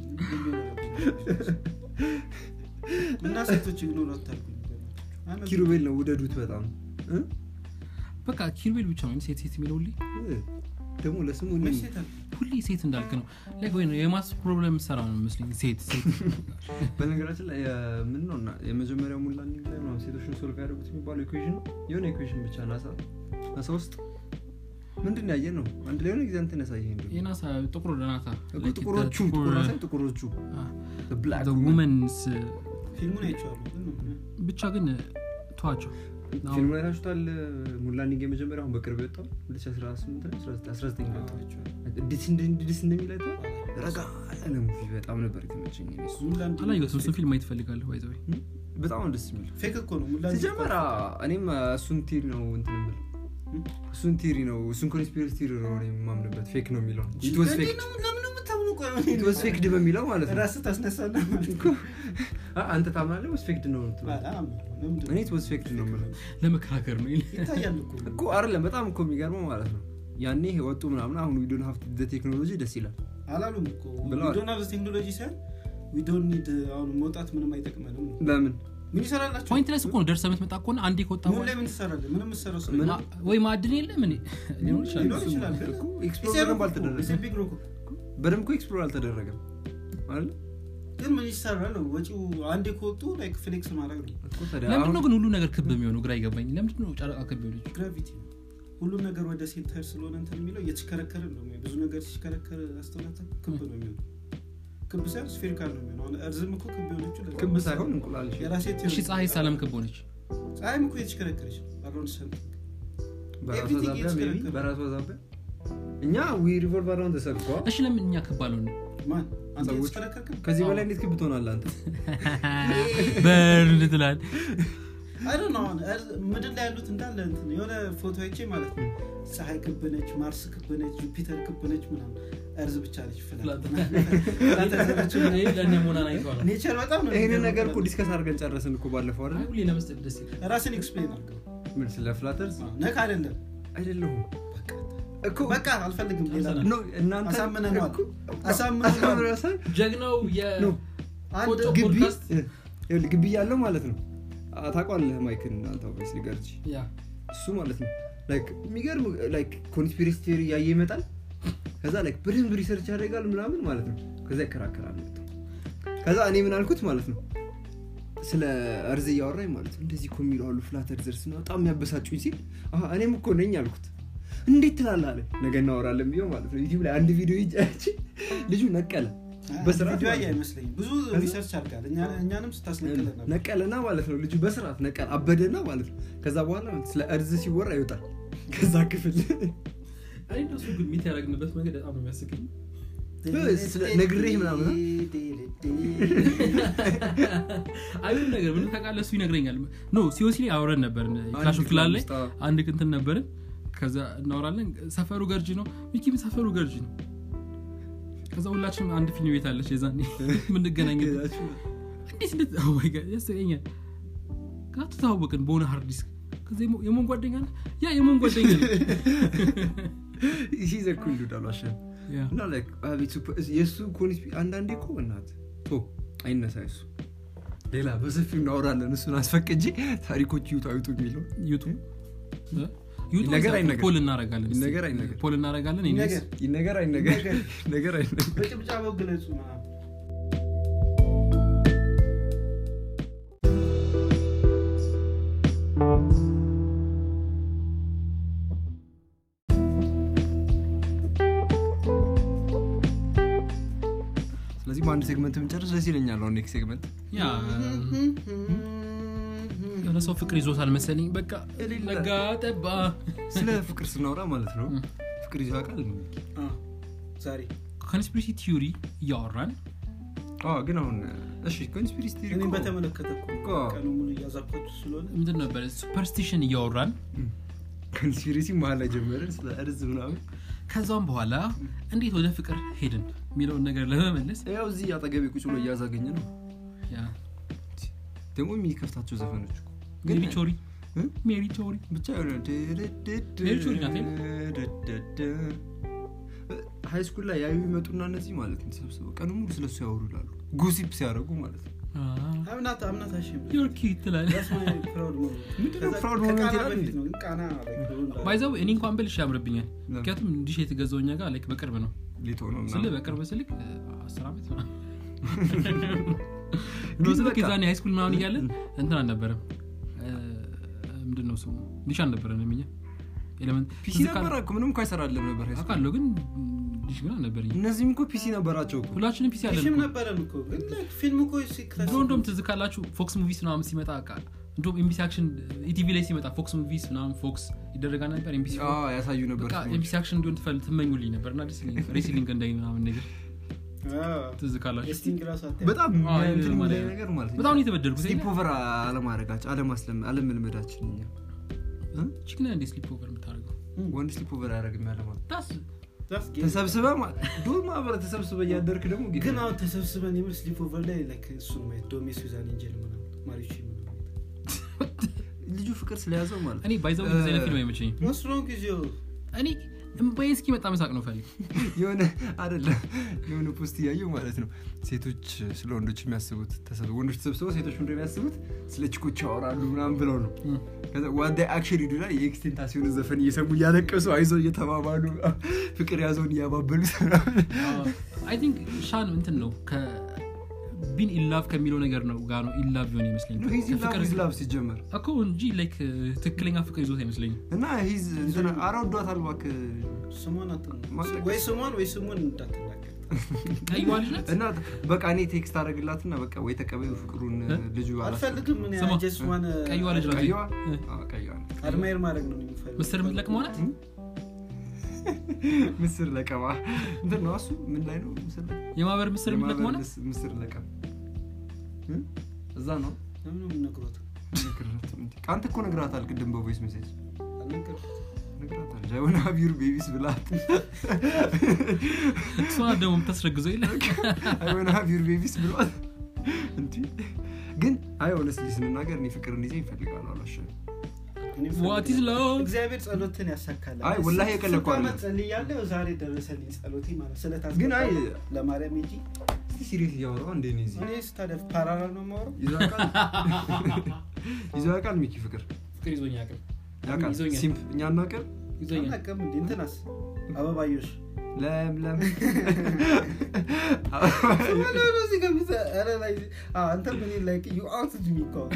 እና ሴቶች ኢግኖር አታርጉ ኪሩቤል ነው ውደዱት በጣም እ? በቃ ኪሩቤል ብቻ ነው ሴት ሴት የሚለው ሁሌ እ? ደግሞ ለስሙ እኔ- ሴት አለ ሁሌ ሴት እንዳልክ ነው ላይክ ወይ ነው የማስ ፕሮብለም ሰራ ነው መስለኝ ሴት ሴት በነገራችን ላይ ምን ነው እና የመጀመሪያው ሙላ ኒንግ ላይ ምናምን ሴቶችን ሶልቭ ያደረጉት የሚባለው ኢኩዌሽን የሆነ ኢኩዌሽን ብቻ ናሳ ናሳ ውስጥ ምንድን ያየ ነው አንድ ላይ የሆነ ጊዜ አንተን ያሳየ እንደ የናሳ ጥቁር ደናታ ጥቁሮቹ ጥቁር ናሳ ጥቁሮቹ ብላክ ውመንስ ፊልሙን አይቼዋለሁ ግን ነው ብቻ ግን ተዋቸው ፊልሙ ላይ ታችሁታል ሙላ ኒንግ የመጀመሪያ አሁን በቅርብ የወጣው 2018 ነው 19 ነው የወጣው እንዴት እንደ- እንዴት እንደሚል አይተኸዋል? ረጋ ያለ ሙቪ በጣም ነበር የተመቸኝ እኔ እሱ። ሙላንድ አላየሁትም እሱን ፊልም ማየት እፈልጋለሁ ባይዘ በጣም ነው ደስ የሚል ፌክ እኮ ነው ሙላንድ ሲጀመር እኔም እሱን ቲሪ ነው እንትን የምልህ እሱን ቲሪ ነው እሱን ኮንስፒረሲ ቲሪ ነው እኔ የማምንበት ፌክ ነው የሚለው ኢት ዋዝ ፌክ ለምን ነው የምታምኑ ቆይ ኢት ዋዝ ፌክድ በሚለው ማለት ነው ራስህ ታስነሳና አ- አንተ ታምናለህ ወይስ ፌክድ ነው የምትለው? እኔ ኢት ዋዝ ፌክድ ነው የምለው ለመከራከር ነው ይታያል እኮ እኮ አይደለም በጣም እኮ የሚገርመው ማለት ነው ያኔ ወጡ ምናምን አሁን ዊዶን ሀፍት ቴክኖሎጂ ደስ ይላል አላሉም እኮ ብለዋል። ዶን ቴክኖሎጂ ሳይሆን ዊዶን ኒድ አሁን መውጣት ምንም አይጠቅመንም ለምን ምን ይሰራላቸው ፖይንት ላይ እኮ ነው ደርሰህ የምትመጣ ከሆነ አንዴ ከወጣ ምን በኋላ ላይ ምን ትሰራለህ ምንም የምትሰራው ስራ ምን- ማ- ወይ ማዕድን የለም እኔ ሊሆን ይችላል ሊኖር ይችላል ግን እኮ ኤክስፕሎር It's a በደንብ rock አልተደረገም እኮ፣ it's a big rock እኮ። በደንብ እኮ ኤክስፕሎር አልተደረገም አይደል ግን ምን ይሰራል ወጪው አንዴ ከወጡ ላይክ ፍሌክስ ማድረግ ነው እኮ ታዲያ ለምንድን አሁን ነው ግን ሁሉ ነገር ክብ የሚሆነው ግራ ይገባኝ ለምንድን ነው ጨረቃ ክብ የሆነች ግራቪቲ ነው ሁሉም ነገር ወደ ሴንተር ስለሆነ እንትን የሚለው እየተሽከረከረ ነው የሚሆነው። ብዙ ነገር ሲሽከረከር አስተውላታ ክብ ነው የሚሆነው ክብ ሳይሆን ስፌሪካል ነው የሚሆነው አሁን እርዝም እኮ ክብ የሆነችው ለዛ ክብ መሰለኝ። ሳይሆን እንቁላል እሺ። የራሴ እሺ ቴዎሪ ፀሐይ ሳለም ክብ ሆነች ፀሐይም እኮ የተሽከረከረች አሮን ሰምቲንግ በራሷ Everything ዛቢያ is maybe correct. በራሷ ዛቢያ እኛ ዊ ሪቮልቭ አራውንድ ተሰብኳ እሺ ለምን እኛ ክብ አልሆነ ማን አንተ ሰዎች- የተሽከረከርክም ከዚህ በላይ እንዴት ክብ ትሆናለህ አንተ በርድ ትላል አይ ዶንት ኖ አሁን እርዝ- ምድር ላይ ያሉት እንዳለ እንትን የሆነ ፎቶ አይቼ ማለት ነው ፀሐይ ክብ ነች ማርስ ክብ ነች ጁፒተር ክብ ነች ምናምን እርዝ ብቻ ነች ፍላት ኔቸር በጣም ነው ይህንን የሚገርመው ነገር እኮ ፍላት። ዲስከስ አድርገን ጨረስን እኮ ባለፈው አይደል ሁሌ ለመስጠት ደስ ይላል ራስን ኤክስፕሌን አድርገው ምን ስለ ፍላተርስ ነክ አይደለም አይደለሁም እኮ በቃ አልፈልግም ሌላ አልሰናል። ኖ እናንተ አሳምነነዋል። እኮ- አሳምነነዋል። አሳምነነዋል። ጀግናው ኖ አንድ ቆጮ ግቢ ፖድካስት ይኸውልህ፣ ግቢ ያለው ማለት ነው አ- ታውቀዋለህ ማይክን አንተ ኦብቪየስሊ ገርጂ ያ እሱ ማለት ነው ላይክ የሚገርም ላይክ ኮንስፒሬሲ ቴዎሪ እያየ ይመጣል ከዛ ላይክ በደንብ ሪሰርች ያደርጋል ምናምን ማለት ነው ከዛ ይከራከራል መጥቶ ከዛ እኔ ምን አልኩት ማለት ነው ስለ እርዝ እያወራኝ ማለት ነው እንደዚህ እኮ የሚለው አሉ ፍላት እርዘርስ ነው በጣም የሚያበሳጩኝ ሲል አሀ፣ እኔም እኮ ነኝ አልኩት እንዴት ትላለህ አለ ነገ እናወራለን ብዬው ማለት ነው ዩቲብ ላይ አንድ ቪዲዮ ይጫች ልጁ ነቀለ በስርዓት ቪዲዮ ማለት ነው። አይመስለኝም ብዙ ከዛ- ሪሰርች አድርጋል እኛ- እኛንም ስታስነቅለን ነበር ነቀለና ማለት ነው ልጁ በስርዓት ነቀል አበደና ማለት ነው ከዛ በኋላ ስለ እርዝ ሲወራ ይወጣል ከዛ ክፍል እኔ እንደሱ ግን ሚት ያደረግንበት መንገድ በጣም ነው የሚያስቀኝ ስለ- ነግሬህ ምናምን አይሁን ነገር ምንም ታውቃለህ እሱ ይነግረኛል ኖ ሲኦሲ ላይ አውረን ነበር ክላሽ ኦፍ ክላን ላይ ውስጥ፣ አዎ። አንድ ቅንትን ነበርን ከዛ እናወራለን ሰፈሩ ገርጂ ነው ሚኪም ሰፈሩ ገርጂ ነው ከዛ ሁላችንም አንድ ፊልም ቤት አለች የዛኔ የምንገናኝበት እንዴት እንዴት oh my God፣ ያስቀኛል ከዛ ተተዋወቅን በሆነ ሃርድ ዲስክ ከዛ የሞ- የሞን ጓደኛ ነህ? ያ የሞን ጓደኛ ነህ። ሲዘኩ እንዱዳሉ አሸ ያ እና like አቤት ሱፐ- የእሱ ኮንስፒ አንዳንዴ እኮ እናት ቶ አይነሳ እሱ ሌላ በሰፊው እናወራለን እሱን አስፈቅጄ ታሪኮች ይውጡ አይውጡ የሚለው ዩቱብ እ? ዩቱብ ይነገር እዛ አይነገር? ፖል እናረጋለን እስኪ። ይነገር አይነገር? ፖል እናረጋለን እኔ ይነገር። ይነገር አይነገር ይነገር። ነገር አይነገር በጭብጫበው ግለጹ ምናምን ስለዚህ በአንድ ሴግመንት ብንጨርስ ደስ ይለኛል አሁን ኔክስት ሴግመንት ያ የሆነ ሰው ፍቅር ይዞታል መሰለኝ በቃ የሌለ። ነጋ ጠባ ስለ ፍቅር ስናወራ ማለት ነው እ። ፍቅር ይዞ ያውቃል አ፣ ዛሬ ኮንስፒሪሲ ቲዮሪ እያወራን አዎ ግን አሁን እሺ ኮንስፒሪሲ ቲዮሪ እኔም እኮ- በተመለከተ እኮ እኮ ቀኑ ሙሉ እያዛኳችሁ ስለሆነ ምንድን ነበረ ሱፐርስቲሽን እያወራን ኮንስፒሪሲ መሀል ላይ ጀመርን ስለ እርዝ ምናምን ከዛም በኋላ እንዴት ወደ ፍቅር ሄድን የሚለውን ነገር ለመመለስ ያው እዚህ አጠገቤ ቁጭ ብሎ እያዛገኘ ነው ያ ደግሞ የሚከፍታቸው ዘፈኖች እኮ ሜሪ ቾሪ እ? ሜሪ ቾሪ ብቻ የሆነ ሜሪ ቾሪ ናት ሃይ ስኩል ላይ ያዩ ይመጡና እነዚህ ማለት ነው ተሰብስበው ቀኑ ሙሉ ስለሱ ያወሩ ይላሉ ጉሲፕ ሲያደርጉ ማለት ነው አምናት አምናት አሽም ዮርኪ ትላለ ምንድነው proud moment ይላል እንዴ? በፊት ነው ግን ቃና ላይ ድሮ እንዳለ- ባይዘው እኔ እንኳን በልሽ ያምርብኛል ምክንያቱም እንዲሽ የተገዛው እኛ ጋር ላይክ በቅርብ ነው ሊቶ ነው ስለ ምናምን። በቅርብ ስልክ አስር ዓመት ነው ግን ስልክ በቃ- የዛኔ ሃይስኩል ምናምን እያለን እንትን አልነበረም ምንድን ነው ስሙ ዲሽ አልነበረን እኛ ኤሌመንት ፒሲ ነበረ እኮ ምንም እኮ አይሰራለም ነበር ሃይ ስኩል። አውቃለሁ ግን ዲሽ ግን አልነበረኝ እነዚህም እኮ ፒሲ ነበራቸው እኮ ሁላችንም ፒሲ አለን ፊልም እኮ። ነበረን እኮ ግን like ፊልም እኮ ሲክለስ ድሮ እንደውም ትዝ ካላችሁ ፎክስ ሙቪስ ምናምን ሲመጣ ቃ እንደውም ኤምቢሲ አክሽን ኢቲቪ ላይ ሲመጣ ፎክስ ሙቪስ ምናምን ፎክስ ይደረጋል ነበር ኤምቢሲ አዎ፣ ያሳዩ ነበር በቃ ፊልሞች። ኤምቢሲ አክሽን እንዲሆን ትፈል ትመኙልኝ ነበር እና ደስ ይለኝ ነበር። ሬስሊንግ እንዳይ ምናምን ነገር ትዝ ካላችሁ ስቲንግ ራሱ አታይም። በጣም አዎ፣ እንትን ይሄ የሚለኝ ማለት ነገር ማለት ነው በጣም ነው የተበደልኩት ስሊፕ ኦቨር አለማድረጋችን አለማስለም- አለመልመዳችን እኛ እ? ቺክና እንዴ ስሊፕ ኦቨር የምታደርገው ወንድ ስሊፕ ኦቨር አያደርግም ያለማለት ዳስ That's gay. ተሰብስበ ዱር ማህበረ ተሰብስበ እያደርክ ደግሞ ጌታ ግን አሁን ተሰብስበን የምር ስሊፕ ኦቨር ላይ like እሱን ማየት ዶሜ ሱዛን ኤንጀል ምናምን ማሪች ምናምን ልጁ ፍቅር ስለያዘው ማለት እኔ ባይዘው እንደዚህ አይነት ፊልም አይመቸኝም What's wrong with you? እኔ እምባዬ እስኪመጣ መሳቅ ነው ፈልግ የሆነ አደለ የሆነ ፖስት እያየው ማለት ነው ሴቶች ስለ ወንዶች የሚያስቡት ተሰብ- ወንዶች ተሰብስበው ሴቶች ምንድን ነው የሚያስቡት ስለ ችኮች ያወራሉ ምናምን ብለው ነው ከዛ ዋዳ አክሽን ሂዱ ላይ የኤክስቴንታሲዮን ዘፈን እየሰሙ እያለቀሱ አይዞ እየተባባሉ ፍቅር ያዘውን እያባበሉት ምናምን አይ ቲንክ ሻን እንትን ነው ቢን ኢላቭ ከሚለው ነገር ነው ጋር ነው ኢላቭ ሆን ይመስለኝ ከፍቅር ሂዝ ላቭ ሲጀመር እኮ እንጂ ላይክ ትክክለኛ ፍቅር ይዞት አይመስለኝም እና ሂዝ እንትና ኧረ ወዷታል እባክህ ስሟን አትን- ማስለቀስ። ወይ ስሟን ወይ ስሙን እንዳትናገር ቀይዋ ልጅ ናት እና በቃ እኔ ቴክስት አደረግላትና በቃ ወይ ተቀበዩ ፍቅሩን እ? ልጁ አልፈልግም እኔ ስማ፣ just wanna ቀይዋ ልጅ ናት ቀይዋ እ? አዎ፣ ቀይዋ ነው። አድማየር ማድረግ ነው የሚፈልገው። ምስር የምትለቅመው ናት ምስር ለቀማ እንትን ነው እሱ ምን ላይ ነው ምስር ላይ የማህበር ምስር የምትለቅመው የማህበር ናት ምስ- ምስር ለቀም እ? እዛ ነው ለምን ነው የምነግሮት? ነግሬያትም እንዴ። አንተ እኮ ነግራታል ቅድም በቮይስ ሜሴጅ አልነገርኩትም። ነግራታል ጃይሆና ቢሩ ቤቢስ ብላት እሷ ናት ደግሞ የምታስረግዘው የለ አይሆና ቢሩ ቤቢስ ብሏት እንዲ ግን አይ ሆነስሊ ስንናገር እኔ ፍቅር እንዲዜ ይፈልጋሉ አላሸ እኔም ዋት ኢዝ ፈልጋለሁ። ላቭ እግዚአብሔር ጸሎትን ያሳካል አይ ወላሂ የቀለድኩ ስንት አይደለም። ዓመት ጸልያለሁ ዛሬ ደረሰልኝ ጸሎቴ ማለት ስለታስ ግን አይ ለማርያም እንጂ እስቲ ሲሪየስ እያወራሁ እንዴ ነው እዚህ እኔ ስታደፍ ፓራራል ነው የማወራው ይዞ ያውቃል ይዞ ያውቃል ሚኪ ፍቅር ፍቅር ይዞኝ ያቅም ያውቃል ይዞኛል። ሲምፕ እኛ እናውቅም ይዞኛል አናውቅም እንዴ እንትናስ አበባዮሽ ለምለም እዚህ ጋር ብዛ- ኧረ ላይ አዎ፣ አንተም እኔ like you out to me እኮ።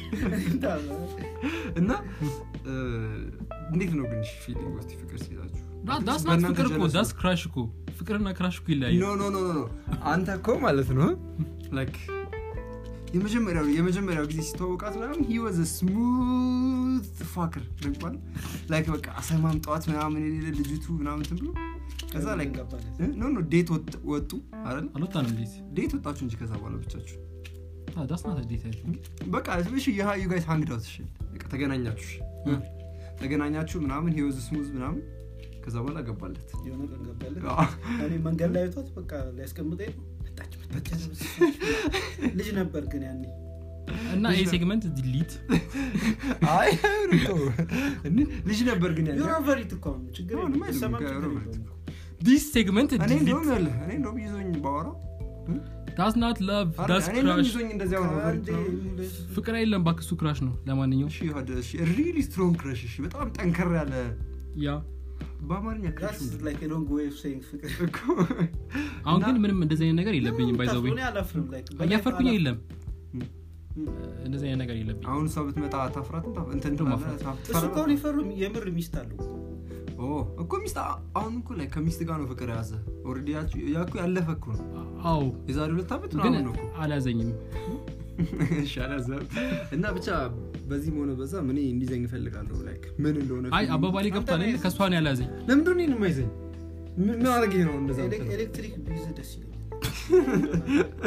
እና እ፣ እንዴት ነው ግን ፊሊንግ ውስጥ ፍቅር ሲይዛችሁ ዳስ ናት በእናንተ ፍቅር እኮ jealous ዳስ ክራሽ እኮ ፍቅርና ክራሽ እኮ ይለያያል ኖ ኖ ኖ ኖ ኖ አንተ እኮ ማለት ነው ላይክ የመጀመሪያው የመጀመሪያው ጊዜ ሲተዋወቃት ምናምን ሂ ዋዝ ስሙዝ ፋክር ይባል ላይክ በቃ አሰማም ጠዋት ምናምን የሌለ ልጅቱ ምናምን እንትን ብሎ ከዛ ላይክ ገባለት። ኖ ኖ ዴት ወጥ- ወጡ አይደል አልወጣንም እንዴት ዴት ወጣችሁ እንጂ ከዛ በኋላ ብቻችሁ ዳስ ናት ዴት አይ ቲንክ በቃ እሺ የሃ ዩ ጋይስ ሃንግ ዳውት እሺ በቃ ተገናኛችሁ እሺ። ተገናኛችሁ ምናምን ሂ ዋዝ ስሙዝ ምናምን ከዛ በኋላ ገባለት የሆነ ቀን ገባለት። አዎ። እኔ መንገድ ላይ አይቷት በቃ ሊያስቀምጠኝ ነው። መጣች መጣች። ልጅ ነበር ግን ያኔ እና ይሄ ሴግመንት ዲሊት አይ ሩቶ ልጅ ነበር ግን ያለ ዩሮቨሪት እኮ ነው ችግር አሁን የለም። ማይልም ሰማም ከ- ችግር ዩሮቨሪት የለውም። ዲስ ሴግመንት እኔ ዲሊት እንደውም ያለ እኔ እንደውም ይዞኝ ባወራው ዳስ ናት ላቭ አረ፣ ዳስ እኔ እንደውም ክራሽ ይዞኝ እንደዚያ ነው ከአንዴ ሁለት ፍቅር የለም ባክሱ ክራሽ ነው ለማንኛውም እሺ ሀደ እሺ ሪሊ ስትሮንግ ክረሽ እሺ በጣም ጠንከር ያለ ያ በአማርኛ ክረሽ That's like a long way of saying ፍቅር እኮ አሁን እና- ግን ምንም እንደዚህ አይነት ነገር የለብኝም ባይዘው እኔ አላፍርም like እያፈርኩኝ የለም ም። እንደዚህ አይነት ነገር የለብኝ አሁን እሷ ብትመጣ ታፍራትም ታፍ- እንትን እንደውም ትላለህ፣ አፍራት። ታፍ- እሱ እኮ ትፈራለህ? ሊፈሩ የምር ሚስት አለው ኦ እኮ ሚስት አ- አሁን እኮ ላይ ከሚስት ጋር ነው ፍቅር የያዘ ኦልሬዲ ያቺ- ያ እኮ ያለፈ እኮ ነው አዎ የዛሬ ሁለት ዓመት ግን ምናምን ነው እኮ አልያዘኝም እሺ፣ አላዘም። እና ብቻ በዚህም ሆነ በዛ እኔ እንዲዘኝ እፈልጋለሁ ላይክ ምን እንደሆነ አይ ፊልሙ። አባባሌ ገብቷል አይደል? ከእሷ ነው ያልያዘኝ ለምንድን ነው እኔን የማይዘኝ ምን ምን አድርጌ ነው እንደዛ ኤሌክ- የምትለው? ኤሌክትሪክ ቢይዝ ደስ ይለኛል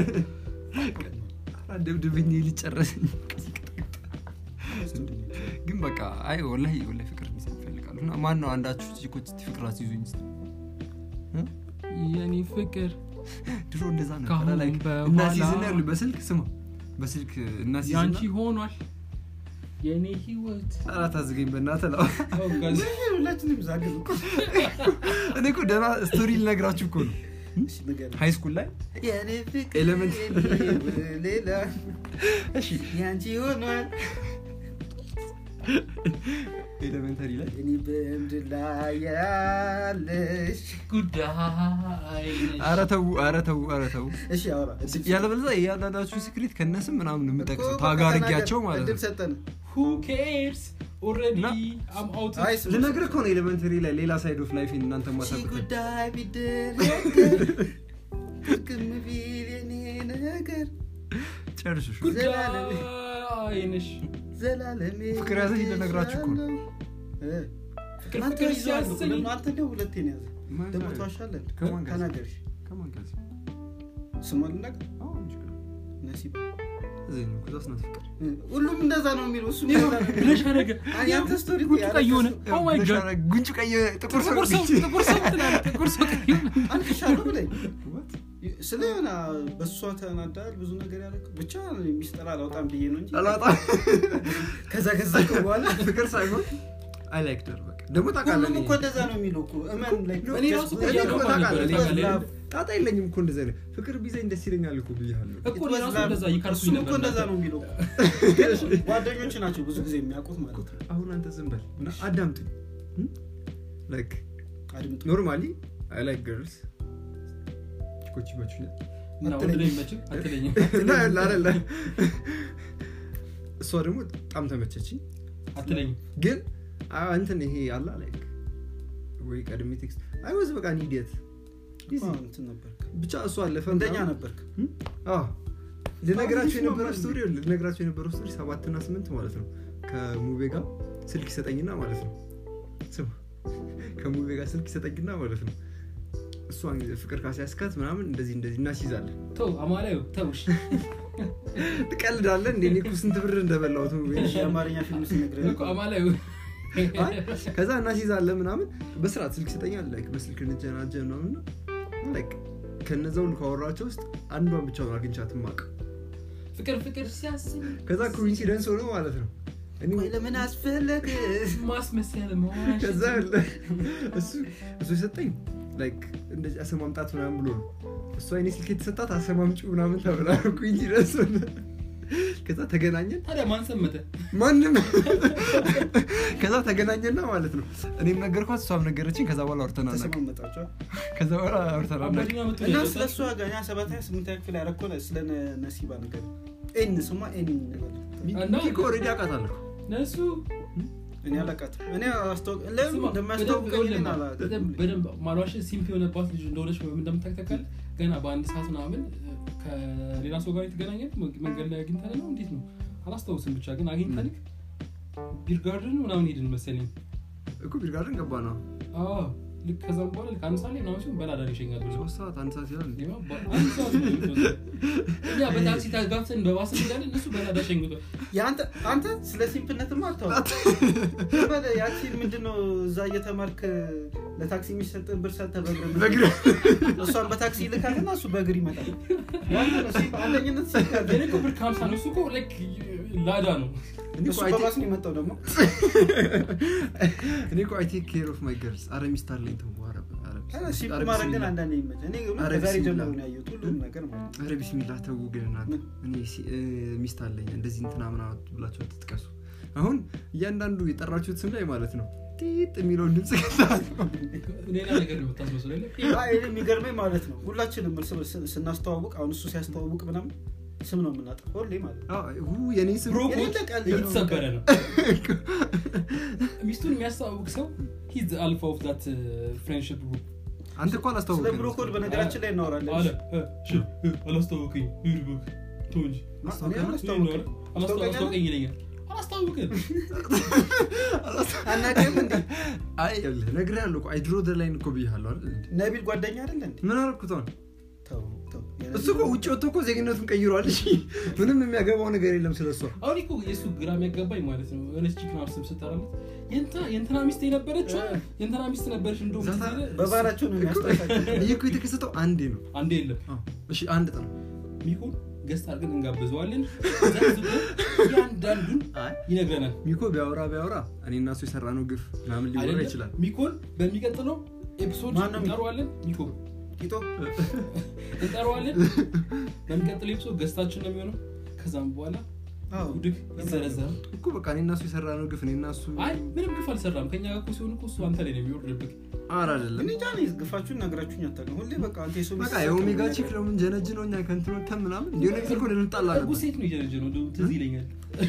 ኧረ ደብድብኝ ሊጨረሰኝ ግን በቃ አይ ወላሂ ወላሂ ፍቅር እንዲዘኝ እፈልጋለሁ እና ማን ነው አንዳችሁ ቺኮች እስቲ ፍቅር አስይዙኝ እስቲ እ? የኔ ፍቅር ድሮ እንደዛ ከአሁን ነበረ ላይክ በኋላ- እናሲዝና ያሉ በስልክ ስማ በስልክ እናሲዝና ያንቺ ሆኗል የኔ ህይወት ኧረ ታዝገኝ በእናትህ ለው ሁላችንም ዛግብ እኮ እኔ እኮ ደህና ስቶሪ ልነግራችሁ እኮ ነው እሺ፣ ንገረኝ። ሃይ ስኩል ላይ የኔ ፍቅር ኤሌመንት ሌላ እሺ ያንቺ ሆኗል ኤሌመንተሪ ላይ እኔ በምድር ላይ ያለሽ ጉዳይ ኧረ ተው ኧረ ተው ኧረ ተው እሺ አውራ እድል ያለበለዚያ እያንዳንዳችሁን ሲክሪት ከነስም ምናምን እኮ የምጠቅሰው በቃ ታጋርጊያቸው ተናገር። ማለት እድል ነው ሰጠን ሁ ኬርስ ኦልሬዲ እና- አም አውት አይ ስማ፣ ልነግርህ እኮ ነው ኤሌመንተሪ ላይ ሌላ ሳይድ ኦፍ ላይፍ እናንተ ሺ ማሳቁት ጉዳይ ቢደረግ ጥቅም ቢል የኔ ነገር ጨርሱ እሺ። ጉዳይ ነሽ ዘላለሜ ፍቅር ያዘኝ ልነግራችሁ እኮ ነው። እ፣ ፍቅር አንተ ፍቅር ይዘዋል እኮ። ሲያሰኝ ለምን አንተ እንደው ሁለቴ ነው ያዘ ማን ደግሞ ጋር? ተዋሻለን ከማን ጋር? ተናገር እሺ። ከማን ጋር? ስሟን ልናገር አዎ፣ ችግር የለም። ነሲብ እዚህ ነው እኮ እዛስ ናት ፍቅር እ፣ ሁሉም እንደዛ ነው የሚለው እሱ እንደዛ ነው የሚለው። ብለሽ አደረገ አይ፣ ያንተ ስቶሪ እኮ ጉንጩ ያለ ቀይ ሆነ እሱ- ኦ ማይ ብለሽ ጋድ አረ፣ ጉንጩ ቀይ ጥቁር ሰው ጥቁር ሰው ጥቁር ሰው ትላለህ ጥቁር ሰው ቀይ ሆነ አንፍሻለሁ ብለኝ What? ስለ የሆነ በእሷ ተናዳል ብዙ ነገር ያለ ብቻ ሚስጥር አላውጣም ብዬ ነው እንጂ አላጣም። ከዛ ከዛ እኮ በኋላ ፍቅር ሳይሆን አይ ላይክ ደር በቃ ደግሞ ታውቃለህ ሁሉም እኔ- እኮ እንደዛ ነው የሚለው እኮ እመን like እኔ just- ራሱ እኔ እኮ እያልኩ ታውቃለህ እኔ- ነበር፣ love. ጣጣ የለኝም እኮ እንደዚህ አይነት ፍቅር ቢዘኝ ደስ ይለኛል እኮ ብያለሁ እኮ It እኔ was ራሱ love. እንደዛ ይከርሱኝ እሱም ነበር እኮ እንደዛ እናንተ። ነው የሚለው ግን ጓደኞች ናቸው ብዙ ጊዜ የሚያውቁት ማለት ነው አሁን አንተ ዝም በል እና አዳምጡኝ ላይክ አድምጡ ኖርማሊ አይ ላይክ ገርልስ ቺኮች ይመቹኛል እና ወንድ ላይ መችም አትለኝም እና ላለ እሷ ደግሞ በጣም ተመቸችኝ አትለኝም ግን አ- እንትን ይሄ አላ ላይክ ወይ ቀድሜ ቴክስት አይ ወዝ በቃ ኒዲየት አዎ፣ እንትን ነበርክ ብቻ እሱ አለፈ እንደኛ ምናምን። ነበርክ አዎ። ልነግራቸው አሁን የነበረው ይስማማል ስቶሪ ልነግራቸው የነበረው ስቶሪ ሰባትና ስምንት ማለት ነው ከሙቤ ጋር ስልክ ይሰጠኝና ማለት ነው ስማ ከሙቤ ጋር ስልክ ይሰጠኝና ማለት ነው እሷን ፍቅር ካሲያስካት ምናምን እንደዚህ እንደዚህ እናስይዛለን ተው አማላዩ ተውሽ ትቀልዳለን እንደ እኔ እኮ ስንት ብር እንደበላሁት ሙቤ ትንሽ የአማርኛ ፊልም ሲነግረን እኮ አማላዩ አይ፣ ከዛ እናስይዛለን ምናምን በስርዓት ስልክ ይሰጠኛል ላይክ በስልክ እንጀናጀ ምናምን ላይክ ከነዛ ሁሉ ካወራቸው ውስጥ አንዷን ብቻ ነው አግኝቻት ማቅ ፍቅር ፍቅር ሲያሰኝ ከዛ ኮኢንሲደንስ ሆኖ ማለት ነው እኔ ቆይ ለምን አስፈለግ ማስመሰል መዋሸት ከዛ እሱ እሱ የሰጠኝ ላይክ እንደዚህ አሰማምጣት ምናምን ብሎ ነው እሷ እኔ ስልክ የተሰጣት አሰማምጩ ምናምን ተብላ ኩኝ ረሱ ከዛ ተገናኘን ታዲያ ማን ሰመተ ማንም ከዛ ተገናኘና ማለት ነው እኔም ነገርኳት እሷም ነገረችኝ ከዛ በኋላ አውርተን አናውቅም ተሰማመጣቸው ከዛ በኋላ አውርተን አናውቅም አባዲና መጥቶ እና ያለበት ስለ እሷ ገና ሰባተኛ ስምንተኛ ክፍል ያረኮ ስለ ነ- ነሲባ ነገር ኤን ስሟ ኤን እንበል። እና ሚኪ ኦልሬዲ አውቃታለሁ ነሱ እኔ አላውቃትም እኔ አስታውቅ ለምን ስማ፣ እንደሚያስታውቀኝ በደንብ- ግን በደንብ- አላውቅም። በደንብ ማሏሽ ሲምፕ የሆነባት ልጅ እንደሆነች እንደምታክተካል ገና በአንድ ሰዓት ምናምን ከሌላ ሰው ጋር የተገናኘ መንገድ ላይ አግኝተን ነው እንዴት ነው አላስታውስም ብቻ ግን አግኝተንክ ቢርጋርድን ምናምን ሄድን መሰለኝ እኮ ቢርጋርን ገባ ነው አዎ፣ ልክ ከዛም በኋላ ልክ አንድ ሰዓት ላይ ምናምን ሲሆን በላዳር ይሸኛል ብሎ ሶስት ሰዓት አንድ ሰዓት ይላል እንዴ? አንድ ሰዓት ነው የሚወስደው። እኛ በታክሲ ታጋፍተን በባስ እንዳለን እነሱ በላዳ ሸኝቷል የአንተ- አንተ ስለ ሲምፕነትማ አታወቅ በለ ያቺን ምንድነው እዛ እየተማርክ ለታክሲ የሚሰጥን ብር ሰጥተህ በእግር በእግር እሷን በታክሲ ይልካልና እሱ በእግር ይመጣል ያንተ ነው ሲምፕ አንደኝነት ሲምፕ ያለ። የኔ እኮ ብር ከሀምሳ ነው እሱ እኮ ልክ ላዳ ነው እኔ እሱ እኮ አይ በባስ ነው የመጣው ደግሞ እኔ እኮ አይ ቴክ ኬር ኦፍ ማይ ገርልስ አረ ሚስት አለኝ ተው ኧረ ኧረ ኧረ ሲምፕ ኧረ ማድረግ ግን ቢስሚላህ። አንዳንዴ ይመች እኔ ግን ኧረ ከዛሬ ቢስሚላህ። ጀምሮ ነው ያየሁት ሁሉም ነገር ማለት ነው ኧረ ቢስሚላህ ተው ግን እናንተ ምን? እኔ ሲ- እ፣ ሚስት አለኝ እንደዚህ እንትና ምናምን ብላችሁ አትጥቀሱ አሁን እያንዳንዱ የጠራችሁት ስም ላይ ማለት ነው ጢጥ የሚለውን ድምፅ ከታል ሌላ ነገር ነው የምታስመስለው የለ? አይ እኔ የሚገርመኝ ማለት ነው ሁላችንም እርስ በርስ ስናስተዋውቅ አሁን እሱ ሲያስተዋውቅ ምናምን ስም ነው የምናጠፋው ሁሌ ማለት ነው የኔ ስም ብሮ የሌለ ኮድ ቀልድ ነው። እየተሰበረ ነው ሚስቱን የሚያስተዋውቅ ሰው ሂዝ አልፋ ኦፍ ዛት ፍሬንድሽፕ ግሩፕ አንተ እኮ ስለ አላስታወቅም ብሮኮድ በነገራችን ላይ እናወራለን አለ እ፣ እሺ፣ እ፣ አላስተዋወቀኝ ሂድ በክ ተው እንጂ እኔ አላስተዋውቅም። አላስተዋ- አላስተዋወቀኝ ይለኛል አላስተዋውቅም አናውቅም እንዴ አይ ነግሬሃለሁ እኮ አይ ድሮ ደ ላይን እኮ ብያለሁ አይደል እንዴ? ነቢል ጓደኛ አይደለ እንዴ ምን አልኩት አሁን ተው ተው እሱ እኮ ውጭ ወጥቶ እኮ ዜግነቱን ቀይሯል እሺ ምንም የሚያገባው ነገር የለም ስለ እሷ አሁን እኮ የእሱ ግራ የሚያጋባኝ ማለት ነው የሆነች ቺክ ናት ስም ስጠራለት የእንትና- የእንትና ሚስት የነበረችው የእንትና ሚስት ነበረች እንደውም ዛታ- ትዝ ይልህ? በባህላቸው ነው የሚያስጠፋቸው ይህ እኮ የተከሰተው አንዴ ነው አንዴ የለም አዎ። እሺ አንድ ጥር ሚሆን ገስት አድርገን እንጋብዘዋለን ዘዝቦ እያንዳንዱን ይነግረናል ሚኮ ቢያወራ ቢያወራ እኔ እና እሱ የሰራነው ግፍ ምናምን ሊወራ አይደለም? ይችላል ሚኮን በሚቀጥለው ኤፒሶድ ማን ነው ሚኮ? እንጠራዋለን ሚኮ ቂጦ እንጠራዋለን በሚቀጥለው ኤፒሶድ ገስታችን ነው የሚሆነው ከዛም በኋላ አዎ ጉድክ ይዘረዘራል እኮ በቃ እኔ እና እሱ የሰራነው ግፍ እኔ እና እሱ አይ ምንም ግፍ አልሰራም ከኛ ጋር እኮ ሲሆን እኮ እሱ አንተ ላይ ነው የሚወርድብህ አር አይደለም እኔ እንጃ እኔ ግፋችሁን ነግራችሁኝ አታውቅም ሁሌ በቃ አንተ የሰው በቃ ሚስት የኦሜጋ ስትሆን ቺክ ለምን ጀነጅ ነው እኛ ከንትን ወተን ምናምን እንዲሆነ ጊዜ እኮ ልንጣላ እርጉዝ ነበር ሴት ነው እየነጀ ነው እንደውም ትዝ ይለኛል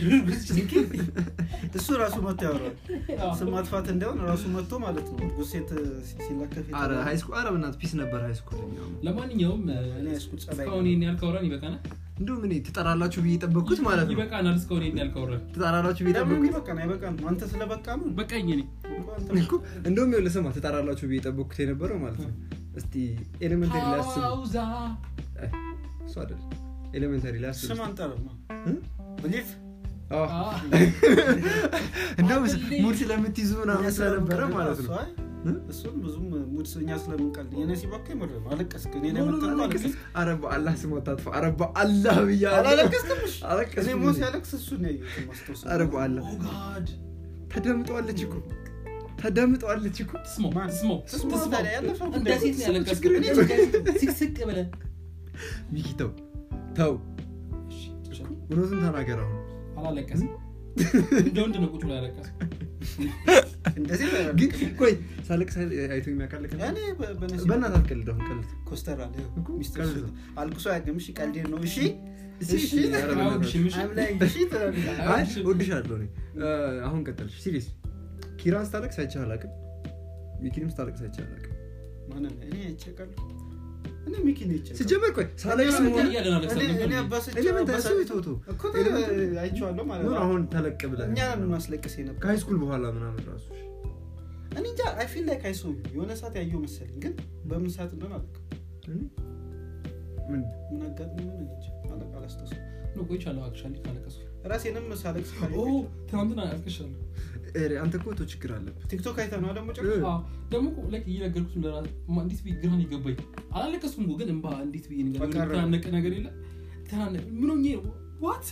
እሱ ራሱ መጥቶ ያወራል ስም ማጥፋት እንደሆን ራሱ መጥቶ ማለት ነው እርጉዝ ሴት ሲላከፍ አረ የተባለ- ሃይስኩል አረ በእናትህ ፒስ ነበር ሃይስኩል ለማንኛውም እኔ ያስኩት ጸባይ እስካሁን ይሄን ያህል ካወራን ይበቃናል እንደውም እኔ ትጠራላችሁ ብዬ የጠበቅኩት ማለት ነው ይበቃናል እስካሁን ይሄን ያህል ካወራን ትጠራላችሁ ብዬ ለምን የጠበቅኩት ይበቃን አይበቃም አንተ ስለበቃ ነው በቃኝ እኔ እኮ እንደውም ይኸውልህ ስማ ትጠራላችሁ ብዬ የጠበቅኩት የነበረው ማለት ነው እስቲ ኤሌመንተሪ ላይ አስቡ ሀውዛ እሱ አይደል ኤሌመንተሪ ላይ አስቡ ስም አንጠርማ እ? ብሊፍ አዎ። እንደውም ሙድ ስለምትይዙ ምናምን ስለነበረ ማለት ነው እ? እሱን ብዙም ሙድ እኛ ስለምንቀልድ የነሲባ እኮ የምር ነው አለቀስክ እኔ ኖ፣ ኖ፣ ኖ፣ ለመጠቀም አለቀስ- አለቀስክ ኧረ በአላህ ስም አታጥፋ ኧረ በአላህ ብያለሁ አላለቀስክም እሺ? አለቀስኩ እኔ ሞ ሲያለቅስ እሱ ነው ያየሁት ማስታወስ ኧረ በአላህ ኦ ጋድ ተደምጠዋለች እኮ ተደምጠዋለች እኮ ትስማው ማን? ትስማው ትስማው ትስማው ታዲያ ያለፈው እንደ ጉዳይ ሴት ነው ነው። ያለቀስኩት ችግር እኔ የለም። ስቅስቅ ብለህ ሚኪ ተው ተው እሺ፣ እውነቱን ተናገር አሁን አላለቀስም እንደ ወንድ ነው ቁጭ ብሎ ያለቀስኩት እንደዚህ ነው ግን ያለቀስክ። ቆይ ሳለቅስ አይቶ የሚያቃልቅ እኔ በ- በነሲባ በእናትህ አትቀልድ አሁን ቀልድ ኮስተር አለ እኮ ሚስት ቀልድ እሱ ነው። አልቅሶ አያውቅም እሺ ቀልዴን ነው እሺ እሺ፣ እሺ ኧረ በእናትህ። አሁን እሺ፣ ምሽ- አም ላይ እሺ ትላለህ። አይ እሺ። እወድሻለሁ እኔ እ፣ አሁን ቀጠልሽ ሲሪየስ ኪራን ስታለቅስ አይቼህ አላውቅም ሚኪንም ስታለቅስ አይቼህ አላውቅም ማንን እኔ አይቼ አውቃለሁ። እኔ ሚኪ ነው አይቼ አውቃለሁ። ሲጀመር ቆይ ሳለቅስ እኔ መሆን እያለን አለቅሳለሁ እኔ- እኔ ነበር። አባስቼ ኤሌመንተሪ አባሳ- እሱ ተውቶ እኮ አይቼዋለሁ ማለት ምን ነው። አሁን ተለቅ ብለህ እኛ ነን የምናስለቅስ የነበር ከሃይስኩል በኋላ ምናምን ራሱ እኔ እንጃ አይ ፊል ላይክ አይሶ የሆነ ሰዓት ያየው መሰለኝ ግን በምን ሰዓት እንደሆነ አላውቅም እኔ? ምን ምን አጋጥሞኝ ምን እንጃ አላ- አላስታውስም ነው ቆይቻለሁ አክቹዋሊ ካለቀስኩ ራሴንም ሳለቅስ ኦ ካየሁ ትናንትና አልቅሻለሁ ኧረ፣ አንተ እኮ ተው ችግር አለብህ ቲክቶክ አይተህ ነው ደግሞ እ። ጭራሽ አዎ፣ ደግሞ እኮ like እየነገርኩት ለራስ ማ- እንዴት ብዬ ግራን ይገባኝ አላለቀስኩም እኮ ግን እንባ እንዴት ብዬ ነገር በቃ የተናነቀ ነገር የለ ተናነቀ ምን ሆኜ ነው ዋት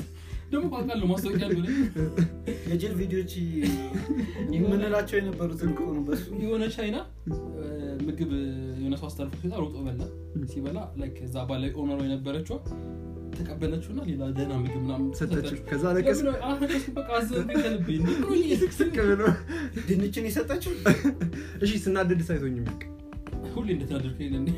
ደግሞ ቋቃለሁ ማስታወቂያ ብለ የጅል ቪዲዮች የምንላቸው የነበሩትን እኮ ነው በሱ የሆነ ቻይና ምግብ የሆነ ሰው አስተላልፎ ሲወጣ ሮጦ በላ ሲበላ ላይክ እዛ ባለ ኦነሮ የነበረችው ተቀበለችው እና ሌላ ደህና ምግብ ምናምን ሰጠችው። ከዛ አለቀስ ለምን አለቀስኩ? በቃ አዘንኩኝ ከልቤ እንዴ ብሎ ስቅ ብሎ ድንችን የሰጠችው እሺ ስናደድ ሳይቶኝ የሚቅ ሁሌ እንደተናደድኩ የለ እንዴ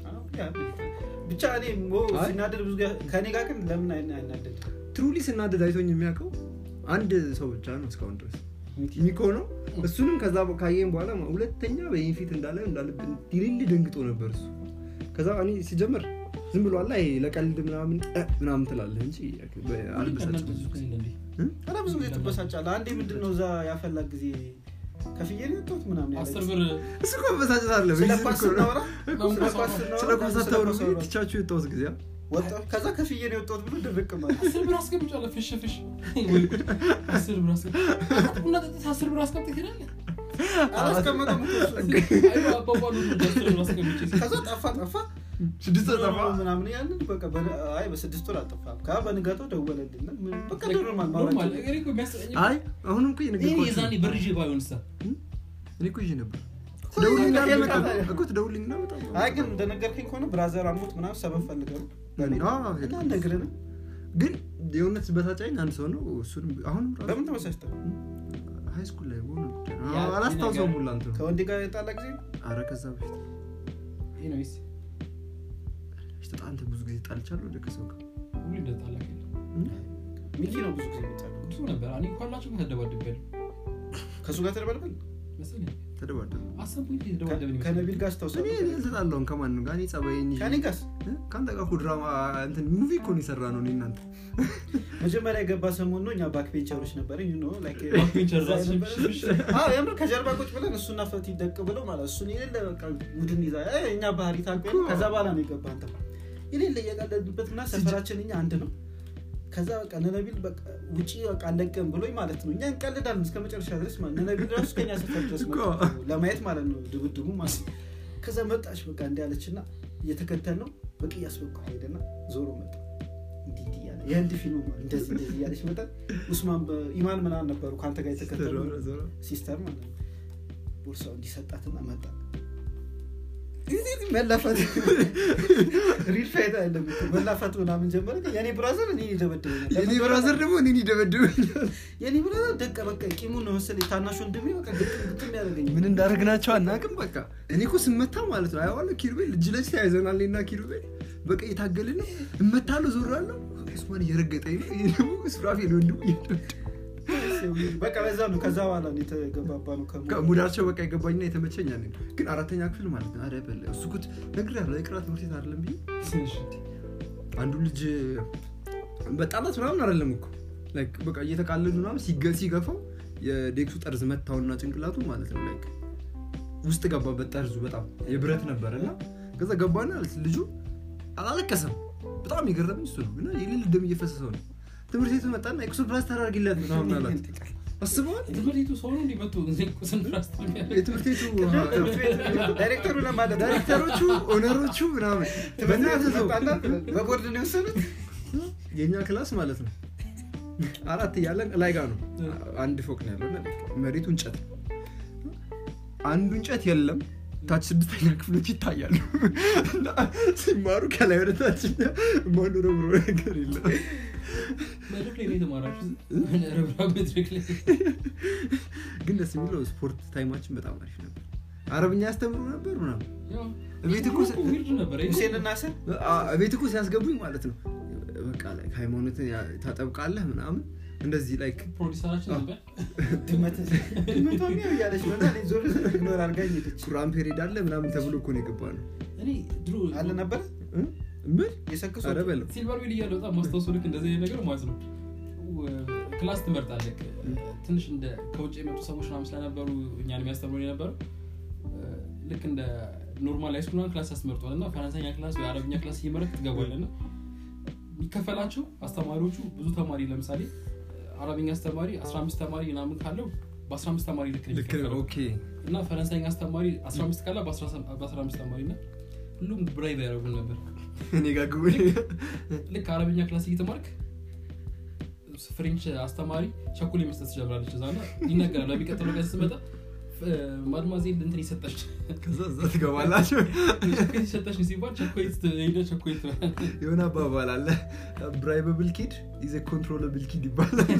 ብቻ እኔ ሞ አይ። ሲናደድ ብዙ ጊዜ- ከእኔ ጋር ግን ለምን አይነ- አይናደድ ትሩሊ ስናደድ አይቶኝ የሚያውቀው አንድ ሰው ብቻ ነው እስካሁን ድረስ ሚኮ ነው እሱንም ከዛ ካየን በኋላ ሁለተኛ በይህን ፊት እንዳለ እንዳለብን ዲሊል ደንግጦ ነበር እሱ ከዛ እኔ ሲጀምር ዝም ብሎ አላ ይሄ ለቀልድ ምናምን እ ምናምን ትላለህ እንጂ አልበሳጭም ኧረ ብዙ ጊዜ ትበሳጫለህ አንዴ ምንድን ነው እዛ ያፈላ ጊዜ ከፍዬ ነው የወጣሁት ምናምን ያለች። አስር ብር እሱ እኮ መበሳጨት አለ ስለ ኳስ ስናወራ ስለ ኳስ ስለ ስናወራ ኳስ ስለ አታውሩ ኳስ አወራ። ትቻችሁ የወጣሁት ጊዜ አ? ወጣሁ ከዛ ከፍዬ ነው የወጣሁት ብሎ ድርቅ ማለት አስር ብር አስቀምጫለሁ ፍሽ ፍሽ ወይ ጉድ። አስር ብር አስቀምጫለሁ ቡና ጠጥተህ አስር ብር አስቀምጠህ ትሄዳለህ አላስቀመጠም እኮ እሱ። አይ አባባሉ ነው አስር ብር አስቀምጬ ከዛ ጠፋ ጠፋ ስድስት ወር ጠፋ ምናምን ያንን በቃ በ- አይ በስድስት ወር አልጠፋም ከ በንጋታው ደወለልን ምን- በቃ ኖርማል ኖርማል ማውራት እኔ እኮ የሚያስጠላኝ አይ አሁንም እኮ እኔ የነገርኳችሁ የዛኔ በርዤ ባይሆንሳ እኔ እኮ ይዤ ነበር ትደውልልኝና በቃ አልመጣም ታዲያ። እኮ ትደውልልኝና አልመጣም አይ ግን እንደነገርከኝ ከሆነ ብራዘር አሞት ምናምን ሰበብ ፈልገው አዎ፣ እና ነግረን ግን የእውነት በታጫኝ አንድ ሰው ነው እሱንም አሁንም ራሱ በምን ተመሳሽተ ሃይ ስኩል ላይ በሆነ ጉዳይ ነው። ያ አላስታውሰውም ነገር- ሁላ እንትኑ ከወንድ ጋር የጣላ ጊዜ አረ ከዛ በፊት ኤኒዌይስ ተጣንተ ብዙ ጊዜ ጣልቻለሁ ወደ ከሰው ጋር ሁሉ እንደጣላክ የለም ሚኪ ነው ብዙ ጊዜ የሚጣሉ ብዙ ነበር እኔ ኳላቸው ተደባድቤያለሁ ከእሱ ጋር ተደባድበል መሰለኝ ተደባደቡ አሰብኩኝ የተደባደብን ይመስለኛል። ከነቢል ጋር እኔ ስታውሳለ እኔ አልተጣላሁም ከማንም ጋር እኔ ጸባይን ይዤ ከኔ ጋርስ እ? ከአንተ ጋር እኮ ድራማ እንትን ሙቪ እኮ ነው የሰራ ነው እኔ እናንተ መጀመሪያ የገባ ሰሞን ነው እኛ ባክ ቤንቸሮች ነበር ባክቤንቸር ራሱ ሽሽ። የምር ከጀርባ ቁጭ ብለን እሱና ፈት ይደቅ ብለው ማለት እሱን የሌለ በቃ ቡድን ይዛ እ፣ እኛ ባህሪ ታውቅ የለ? ከዛ በኋላ ነው የገባ አንተ የሌለ እየቀለድንበት እና ሰፈራችን እኛ አንድ ነው ከዛ በቃ ነነቢል በቃ ውጪ በቃ አለቀም ብሎኝ ማለት ነው እኛ እንቀልዳለን እስከ መጨረሻ ድረስ ማለት ነነቢል ራሱ ከኛ ሰፈር ድረስ መጣ እኮ። ለማየት ማለት ነው ድብድቡ ማለት ነው ከዛ መጣች በቃ እንዲ ያለች እና እየተከተል ነው በቅያስ በኩል ሄደና ዞሮ መጣ እንዲህ እንዲህ እያለ የህንድ ፊልም ማለት እንደዚህ እንደዚህ እያለች መጣ ኡስማን በኢማን ምናምን ነበሩ ከአንተ ጋር የተከተሉ ሲስተር ማለት ነው ቦርሳው እንዲሰጣትና መጣ መላፋት ሪል ፋይት አይደለም እኮ። መላፋት ምናምን ጀመረ የኔ ብራዘር እኔ ይደበድበኛል የኔ ብራዘር ደግሞ እኔን ይደበድበኛል የኔ ብራዘር ደቀ በቃ ቂሙን ነው መሰለኝ ታናሽ ወንድሜ በቃ ግጥም ግጥም ያደርገኛል ምን እንዳደረግናቸው አናውቅም በቃ እኔ እኮ ስመታ ማለት ነው አየዋለሁ ኪሩቤል እጅ ለእጅ ተያይዘናል እኔና ኪሩቤል በቃ እየታገልን ነው እመታለሁ ዞራለሁ ኡስማን እየረገጠኝ ነው ይሄ ደግሞ ሱራፌል ወንድሙ እየደበደበኝ በቃ በዛ ነው ከዛ በኋላ ነው የተገባባ ነው ከሙ- ሙዳቸው በቃ የገባኝና የተመቸኝ ያኔ ነው። ግን አራተኛ ክፍል ማለት ነው አረ በለ እሱ ኩት ነግሬሃለሁ የቅራ ትምህርት ቤት አይደለም ብዬ እሺ። አንዱ ልጅ በጣላት ምናምን አይደለም እኮ ላይክ በቃ እየተቃለዱ ምናምን ሲገ- ሲገፋው የዴክሱ ጠርዝ መታውና ጭንቅላቱ ማለት ነው ላይክ ውስጥ ገባበት ጠርዙ በጣም የብረት ነበር እና ከዛ ገባና ልጁ አላለቀሰም በጣም የገረመኝ እሱ ነው እና የሌል ደም እየፈሰሰው ነው ትምህርት ቤቱ መጣና ኤክሶ ፕላስተር አድርጊለት ምናምን አላት አስበዋል ትምህርት ቤቱ ሰው ነው እንዲመጡ ቁስን ፕላስቲክ ያለ የትምህርት ቤቱ ትምህርት ቤት ዳይሬክተሩ ለማለት ነው። ዳይሬክተሮቹ ኦነሮቹ ምናምን ትምህርት ቤት በእናትህ ተው። መጣና በቦርድ ነው የወሰኑት የእኛ ክላስ ማለት ነው አራት እያለን ላይ ጋር ነው አንድ ፎቅ ነው ያለው እና መሬቱ እንጨት ነው አንዱ እንጨት የለም ታች ስድስተኛ ክፍሎች ይታያሉ እና ሲማሩ ከላይ ወደ ታች ማኖረብሮ ነገር የለም መድረክ ላይ ነው የተማራችሁ ረብራ መድረክ ላይ ግን ደስ የሚለው ስፖርት ታይማችን በጣም አሪፍ ነበር አረብኛ ያስተምሩ ነበር ምናምን ያው ቤት እኮ ስ- ዊርድ ነበር ሁሴን እና ስር አ- ቤት እኮ ሲያስገቡኝ ማለት ነው በቃ ላይ ሃይማኖትን ያ- ታጠብቃለህ ምናምን እንደዚህ ላይ ፕሮዲሰራችን ነበር ድመት ድመቷ ሚያው እያለች መጣ እኔ ዞር ስል ኢግኖር አድርጋኝ ሄደች ቁርአን ፔሬድ አለ ምናምን ተብሎ እኮ ነው የገባ ነው እኔ ድሮ አለ ነበር እ? ምን የሰክሱ ኧረ በለው ሲልቨር ዊል እያለ በጣም ማስታወሱ ልክ እንደዚህ አይነት ነገር ማለት ነው ክላስ ትመርጣለህ ትንሽ እንደ ከውጭ የመጡ ሰዎች ምናምን ስለነበሩ እኛን የሚያስተምሩ የነበረው ልክ እንደ ኖርማል ሃይስኩል ምናምን ክላስ ያስመርጧል እና ፈረንሳይኛ ክላስ ወይ አረብኛ ክላስ እየመረጥ ትገባለህ እና የሚከፈላቸው አስተማሪዎቹ ብዙ ተማሪ ለምሳሌ አረብኛ አስተማሪ 15 ተማሪ ምናምን ካለው በ15 ተማሪ ልክ ነው ልክ ነው የሚከፈለው። ኦኬ እና ፈረንሳይኛ አስተማሪ 15 ካለ በ15 ተማሪ እና ሁሉም ብራይቭ ያደረጉን ነበር እኔ ጋር ግቡ ልክ አረብኛ ክላስ እየተማርክ ፍሬንች አስተማሪ ቸኮሌት መስጠት ትጀምራለች እዛ እና ይነገራል ለሚቀጥለው ቀን ስትመጣ ማድማዜል እንትን ይሰጠች ከዛ እዛ ትገባላቸው ቸኮሌት ይሰጠች ሲባል ቸኮሌት ሄደ ቸኮሌት የሆነ አባባል አለ ብራይበብል ኪድ ኢዘ ኮንትሮለብል ኪድ ይባላል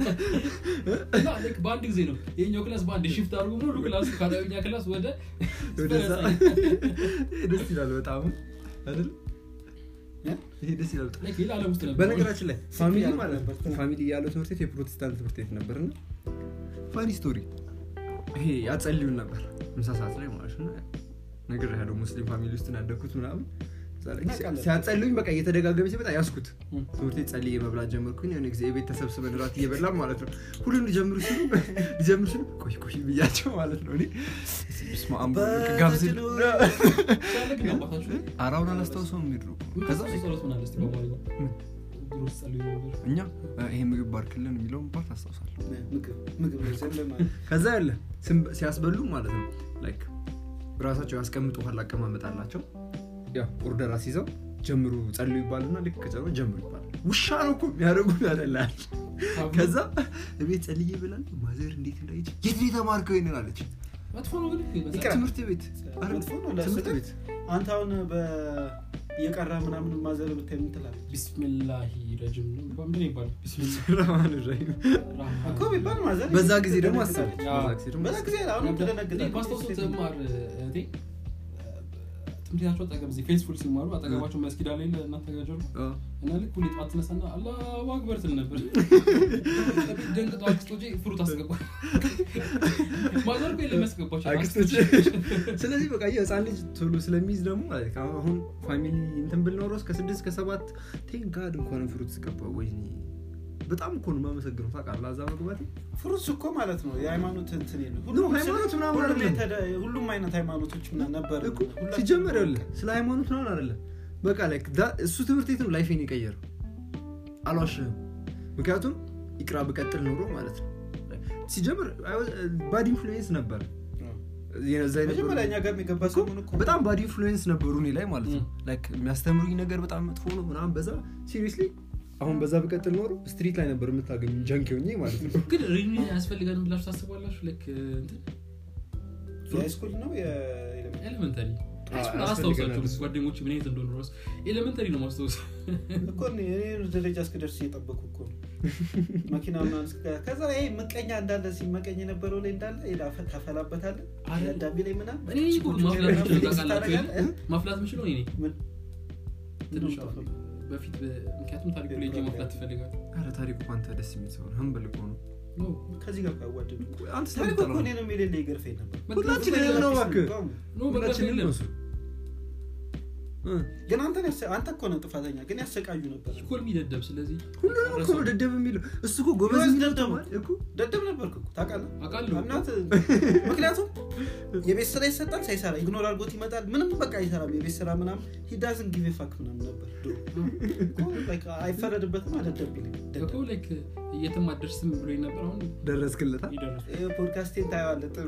እና ልክ በአንድ ጊዜ ነው ይሄኛው ክላስ በአንድ ሽፍት አድርጎ ሙሉ ክላስ ከአዳኛ ክላስ ወደ ወደዛ ይሄ ደስ ይላል በጣም አይደል እ? ይሄ ደስ ይላል በጣም ልክ ሌላ ዓለም ውስጥ ነበር በነገራችን ላይ ፋሚሊ ያለው ማለት ነበር። ፋሚሊ ያለው ትምህርት ቤት የፕሮቴስታንት ትምህርት ቤት ነበር እና ፋኒ ስቶሪ ይሄ ያጸልዩን ነበር ምሳ ሰዓት ላይ ማለት ነው ነገር ያለው ሙስሊም ፋሚሊ ውስጥ ነው ያደግኩት ምናምን እዛ ላይ እናውቃለን። ሲያጸልዩኝ በቃ እየተደጋገመ ሲመጣ ያስኩት እም። ትምህርት ቤት ጸልዬ መብላት ጀመርኩኝ የሆነ ጊዜ የቤት ተሰብስበን ራት እየበላም ማለት ነው ሁሉም ሊጀምሩ ሲሉ ሊጀምሩ ሲሉ ቆይ ቆይ ብያቸው ማለት ነው እኔ በስመ አብ ጋብዝ ሲያለቅ ነው አባታችሁ አራውን አላስታውሰውም የሚድሩ ከዛ ከዛ ጸሎት ምን አለ እስቲ በአማርኛ ድሮ ስትጸልዩ ነበር እኛ ይሄ ምግብ ባርክልን የሚለውን ፓርት አስታውሳለሁ ምግብ ምግብ ዘንድ ማለት ከዛ ያለ ስም- ሲያስበሉ ማለት ነው ላይክ ራሳቸው ያስቀምጡሃል አቀማመጥ አላቸው ያው ኦርደር አስይዘው ጀምሩ ጸልዩ ይባልና ልክ ከጨሩ ጀምሩ ይባላል ውሻ ነው እኮ የሚያደርጉ ያደላል ከዛ ቤት ጸልዬ ብላል ማዘር እንዴት እንዳይች የት ነው የተማርከው ይንን አለች መጥፎ ነው ግን ይመስላል። ይቅር። ትምህርት ቤት አረ፣ መጥፎ ነው ትምህርት ለስህተት። ቤት አንተ አሁን እየቀራ ምናምን ማዘር ብታይ ምን ትላለህ? ቢስሚላሂ ረጅም ነው ምንድን ነው ይባላል ረህማን ረሂም። እኮ ቢባል ማዘር በዛ ጊዜ ደግሞ አስብ ትደነግጣለች። ያ። በዛ ጊዜ ደግሞ በዛ ጊዜ አሁን ትደነግጣለች። ማስታወሶ ትማር እህቴ ትምህርት ቤታቸው አጠገብ እዚህ ፌስፉል ሲማሩ አጠገባቸው መስጊድ አለ የለ እናንተ ጋር ጀርባ አ፣ እና ልክ ሁሌ ጠዋት ትነሳና አላሁ አክበር ትል ነበር ደንግጦ አክስቶቼ ፍሩት አስገባ ማዘር እኮ የለም ያስገባቸው አክስቶች ስለዚህ በቃ የህፃን ልጅ ቶሎ ስለሚይዝ ደግሞ like አሁን ፋሚሊ እንትን ብል ኖሮ እስከ ስድስት ከሰባት ቴን ጋድ እንኳን ፍሩት ስገባ ወይ በጣም እኮ ነው የማመሰግነው ታውቃለህ አዛ መግባት ፍሩትስ እኮ ማለት ነው የሃይማኖት እንትን የለም። ኖ፣ ሁሉም ሃይማኖት ምናምን ሁሉም አይደለም። የተደ- ሁሉም አይነት ሃይማኖቶች ምናምን ነበር እኮ ሲጀመር ያለ ስለ ሃይማኖት ምናምን አይደለም በቃ like that- እሱ ትምህርት ቤት ነው ላይፌን የቀየረው አልዋሽህም ምክንያቱም ይቅራ ብቀጥል ኖሮ ማለት ነው ሲጀምር ባድ ኢንፍሉዌንስ ነበር የዛ የነበሩ- መጀመሪያ እኛ ጋር የገባ ሰሞን እኮ በጣም ባድ ኢንፍሉዌንስ ነበሩ እኔ ላይ ማለት ነው ም። ላይክ የሚያስተምሩኝ ነገር በጣም መጥፎ ነው ምናምን በዛ ሲሪየስሊ አሁን በዛ ብቀጥል ኖሮ ስትሪት ላይ ነበር የምታገኙ ጀንክ ሆኜ ማለት ነው ግን ሪኒ ያስፈልገንም ብላችሁ ታስባላችሁ ልክ እንትን የሃይስኩል ነው የኤሌመንታሪ? ኤሌመንተሪ ያስፈልገናል አላስታውሳቸው እሱ። ጓደኞች ምን አይነት እንደሆኑ ራሱ ኤሌመንተሪ ነው ማስታወስ እኮ እኔ እኔ ደረጃ እስክደርስ እየጠበኩ እኮ ነው መኪና ምናምን እስከ- ከዛ ይሄ ምቀኛ እንዳለ ሲመቀኝ የነበረው ላይ እንዳለ ሄዳ ፈ- ታፈላበታለህ አረ፣ አዳቢ ላይ ምናምን እኔ እኮ ማፍላት ችግር የምችለው ምናምን ታውቃላችሁ ታደርጋለህ? የለ? ማፍላት የምችለው እኔ ነኝ ምን? ትንሽ ምንድን ነው በፊት በ- ምክንያቱም ታሪኩ ላይ ሄጄ ማፍላት ትፈልጋል ኧረ ታሪኩ እኮ አንተ ደስ የሚል ሰው ነው ህንበል እኮ ነው ከዚህ ጋር ካዋደዱ አንተ ታሪኩ ስለምጠላው እኮ ነው። እኔ ነው የሌለ ይገርፈኝ ነበር ሁላችን ይሄ ነው እባክህ ኖ መግባት ሁላችንም የለም ነው እሱ እ። ግን አንተን ያሰ- አንተ እኮ ነው ጥፋተኛ ግን ያሰቃዩ ነበር ኢኮል የሚደደብ ስለዚህ ሁሉንም እኮ ነው ደደብ የሚለው እሱ እኮ ጎበዝ ጎበዝ የሚለው ደደብ ተማሪ እኮ ደደብ ነበርክ እኮ ታውቃለህ አውቃለሁ እናት ምክንያቱም የቤት ስራ ይሰጣል ሳይሰራ ኢግኖር አድርጎት ይመጣል ምንም በቃ አይሰራም የቤት ስራ ምናምን ሂዳዝን ጊዜ ፋክ ምናምን ነበር ድሮ እኮ በቃ አይፈረድበትም አደደብ ይልቅ እኮ ላይክ የትም አደርስም ብሎ ነበር አሁን ደረስክለታ ይደርሱ ፖድካስቴን ታየዋለህ ጥሩ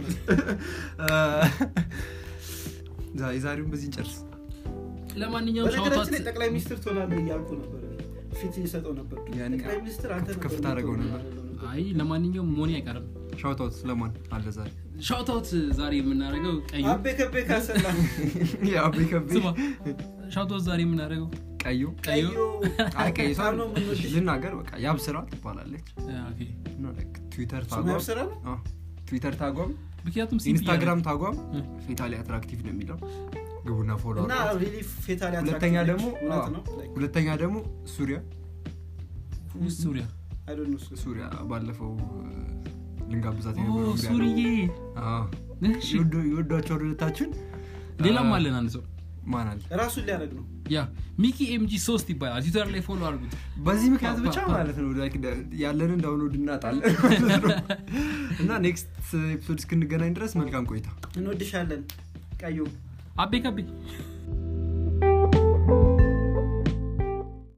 የዛሬውን በዚህ እንጨርስ ለማንኛውም በነገራችን ላይ ሻውታት ጠቅላይ ሚኒስትር ትሆናለህ እያልኩ ነበር እኔ። ፊት ይሰጠው ነበር ያኔ ጠቅላይ ሚኒስትር አንተ ከፍ- ነበር ከፍ ታደርገው የምትሆነው ነበር። ያለው ነበር። አይ ለማንኛውም መሆኔ አይቀርም ሻውታውት ለማን አለ ዛሬ ሻውታውት ዛሬ የምናደርገው ቀዩ አቤ ከቤ ካሰላ የአቤ ከቤ ስማ ሻውታውት ዛሬ የምናደርገው ቀዩ ቀዩ አይ ቀይ ሰው በጣም ነው የምንወድሽ። ልናገር በቃ ያብስራ ትባላለች ኦኬ። እና like ትዊተር ስሙ ታጓም ያብስራ ነው አዎ፣ ትዊተር ታጓም ምክንያቱም ሲምፕል ኢንስታግራም ታጓም እ። ፌታሊ አትራክቲቭ ነው የሚለው ግቡና ፎሎ እና አድርጓት። ሪሊ ፌታሊ ሁለተኛ attractive ደግሞ ነች። እውነት አዎ፣ ነው Like, ሁለተኛ ደግሞ ሱሪያ ያደርጋል ሱሪያ I don't know እሱ። ሱሪያ ባለፈው እ፣ ልንጋብዛት ኦ የነበረው ሱሪዬ እሺ የወዷቸው ሁለታችን ሌላም አለን አንድ ሰው ማን አለ ራሱን ሊያደርግ ነው ያ ሚኪ ኤምጂ ሶስት ይባላል ትዊተር ላይ ፎሎ አድርጉት በዚህ ምክንያት ፓ- ብቻ ፓ- ማለት ነው like ደ- ያለንን ዳውንሎድ እናጣለን ማለት ነው። እና ኔክስት ኤፒሶድ እስክንገናኝ ድረስ መልካም ቆይታ እንወድሻለን ቀዩ አቤ ከቤ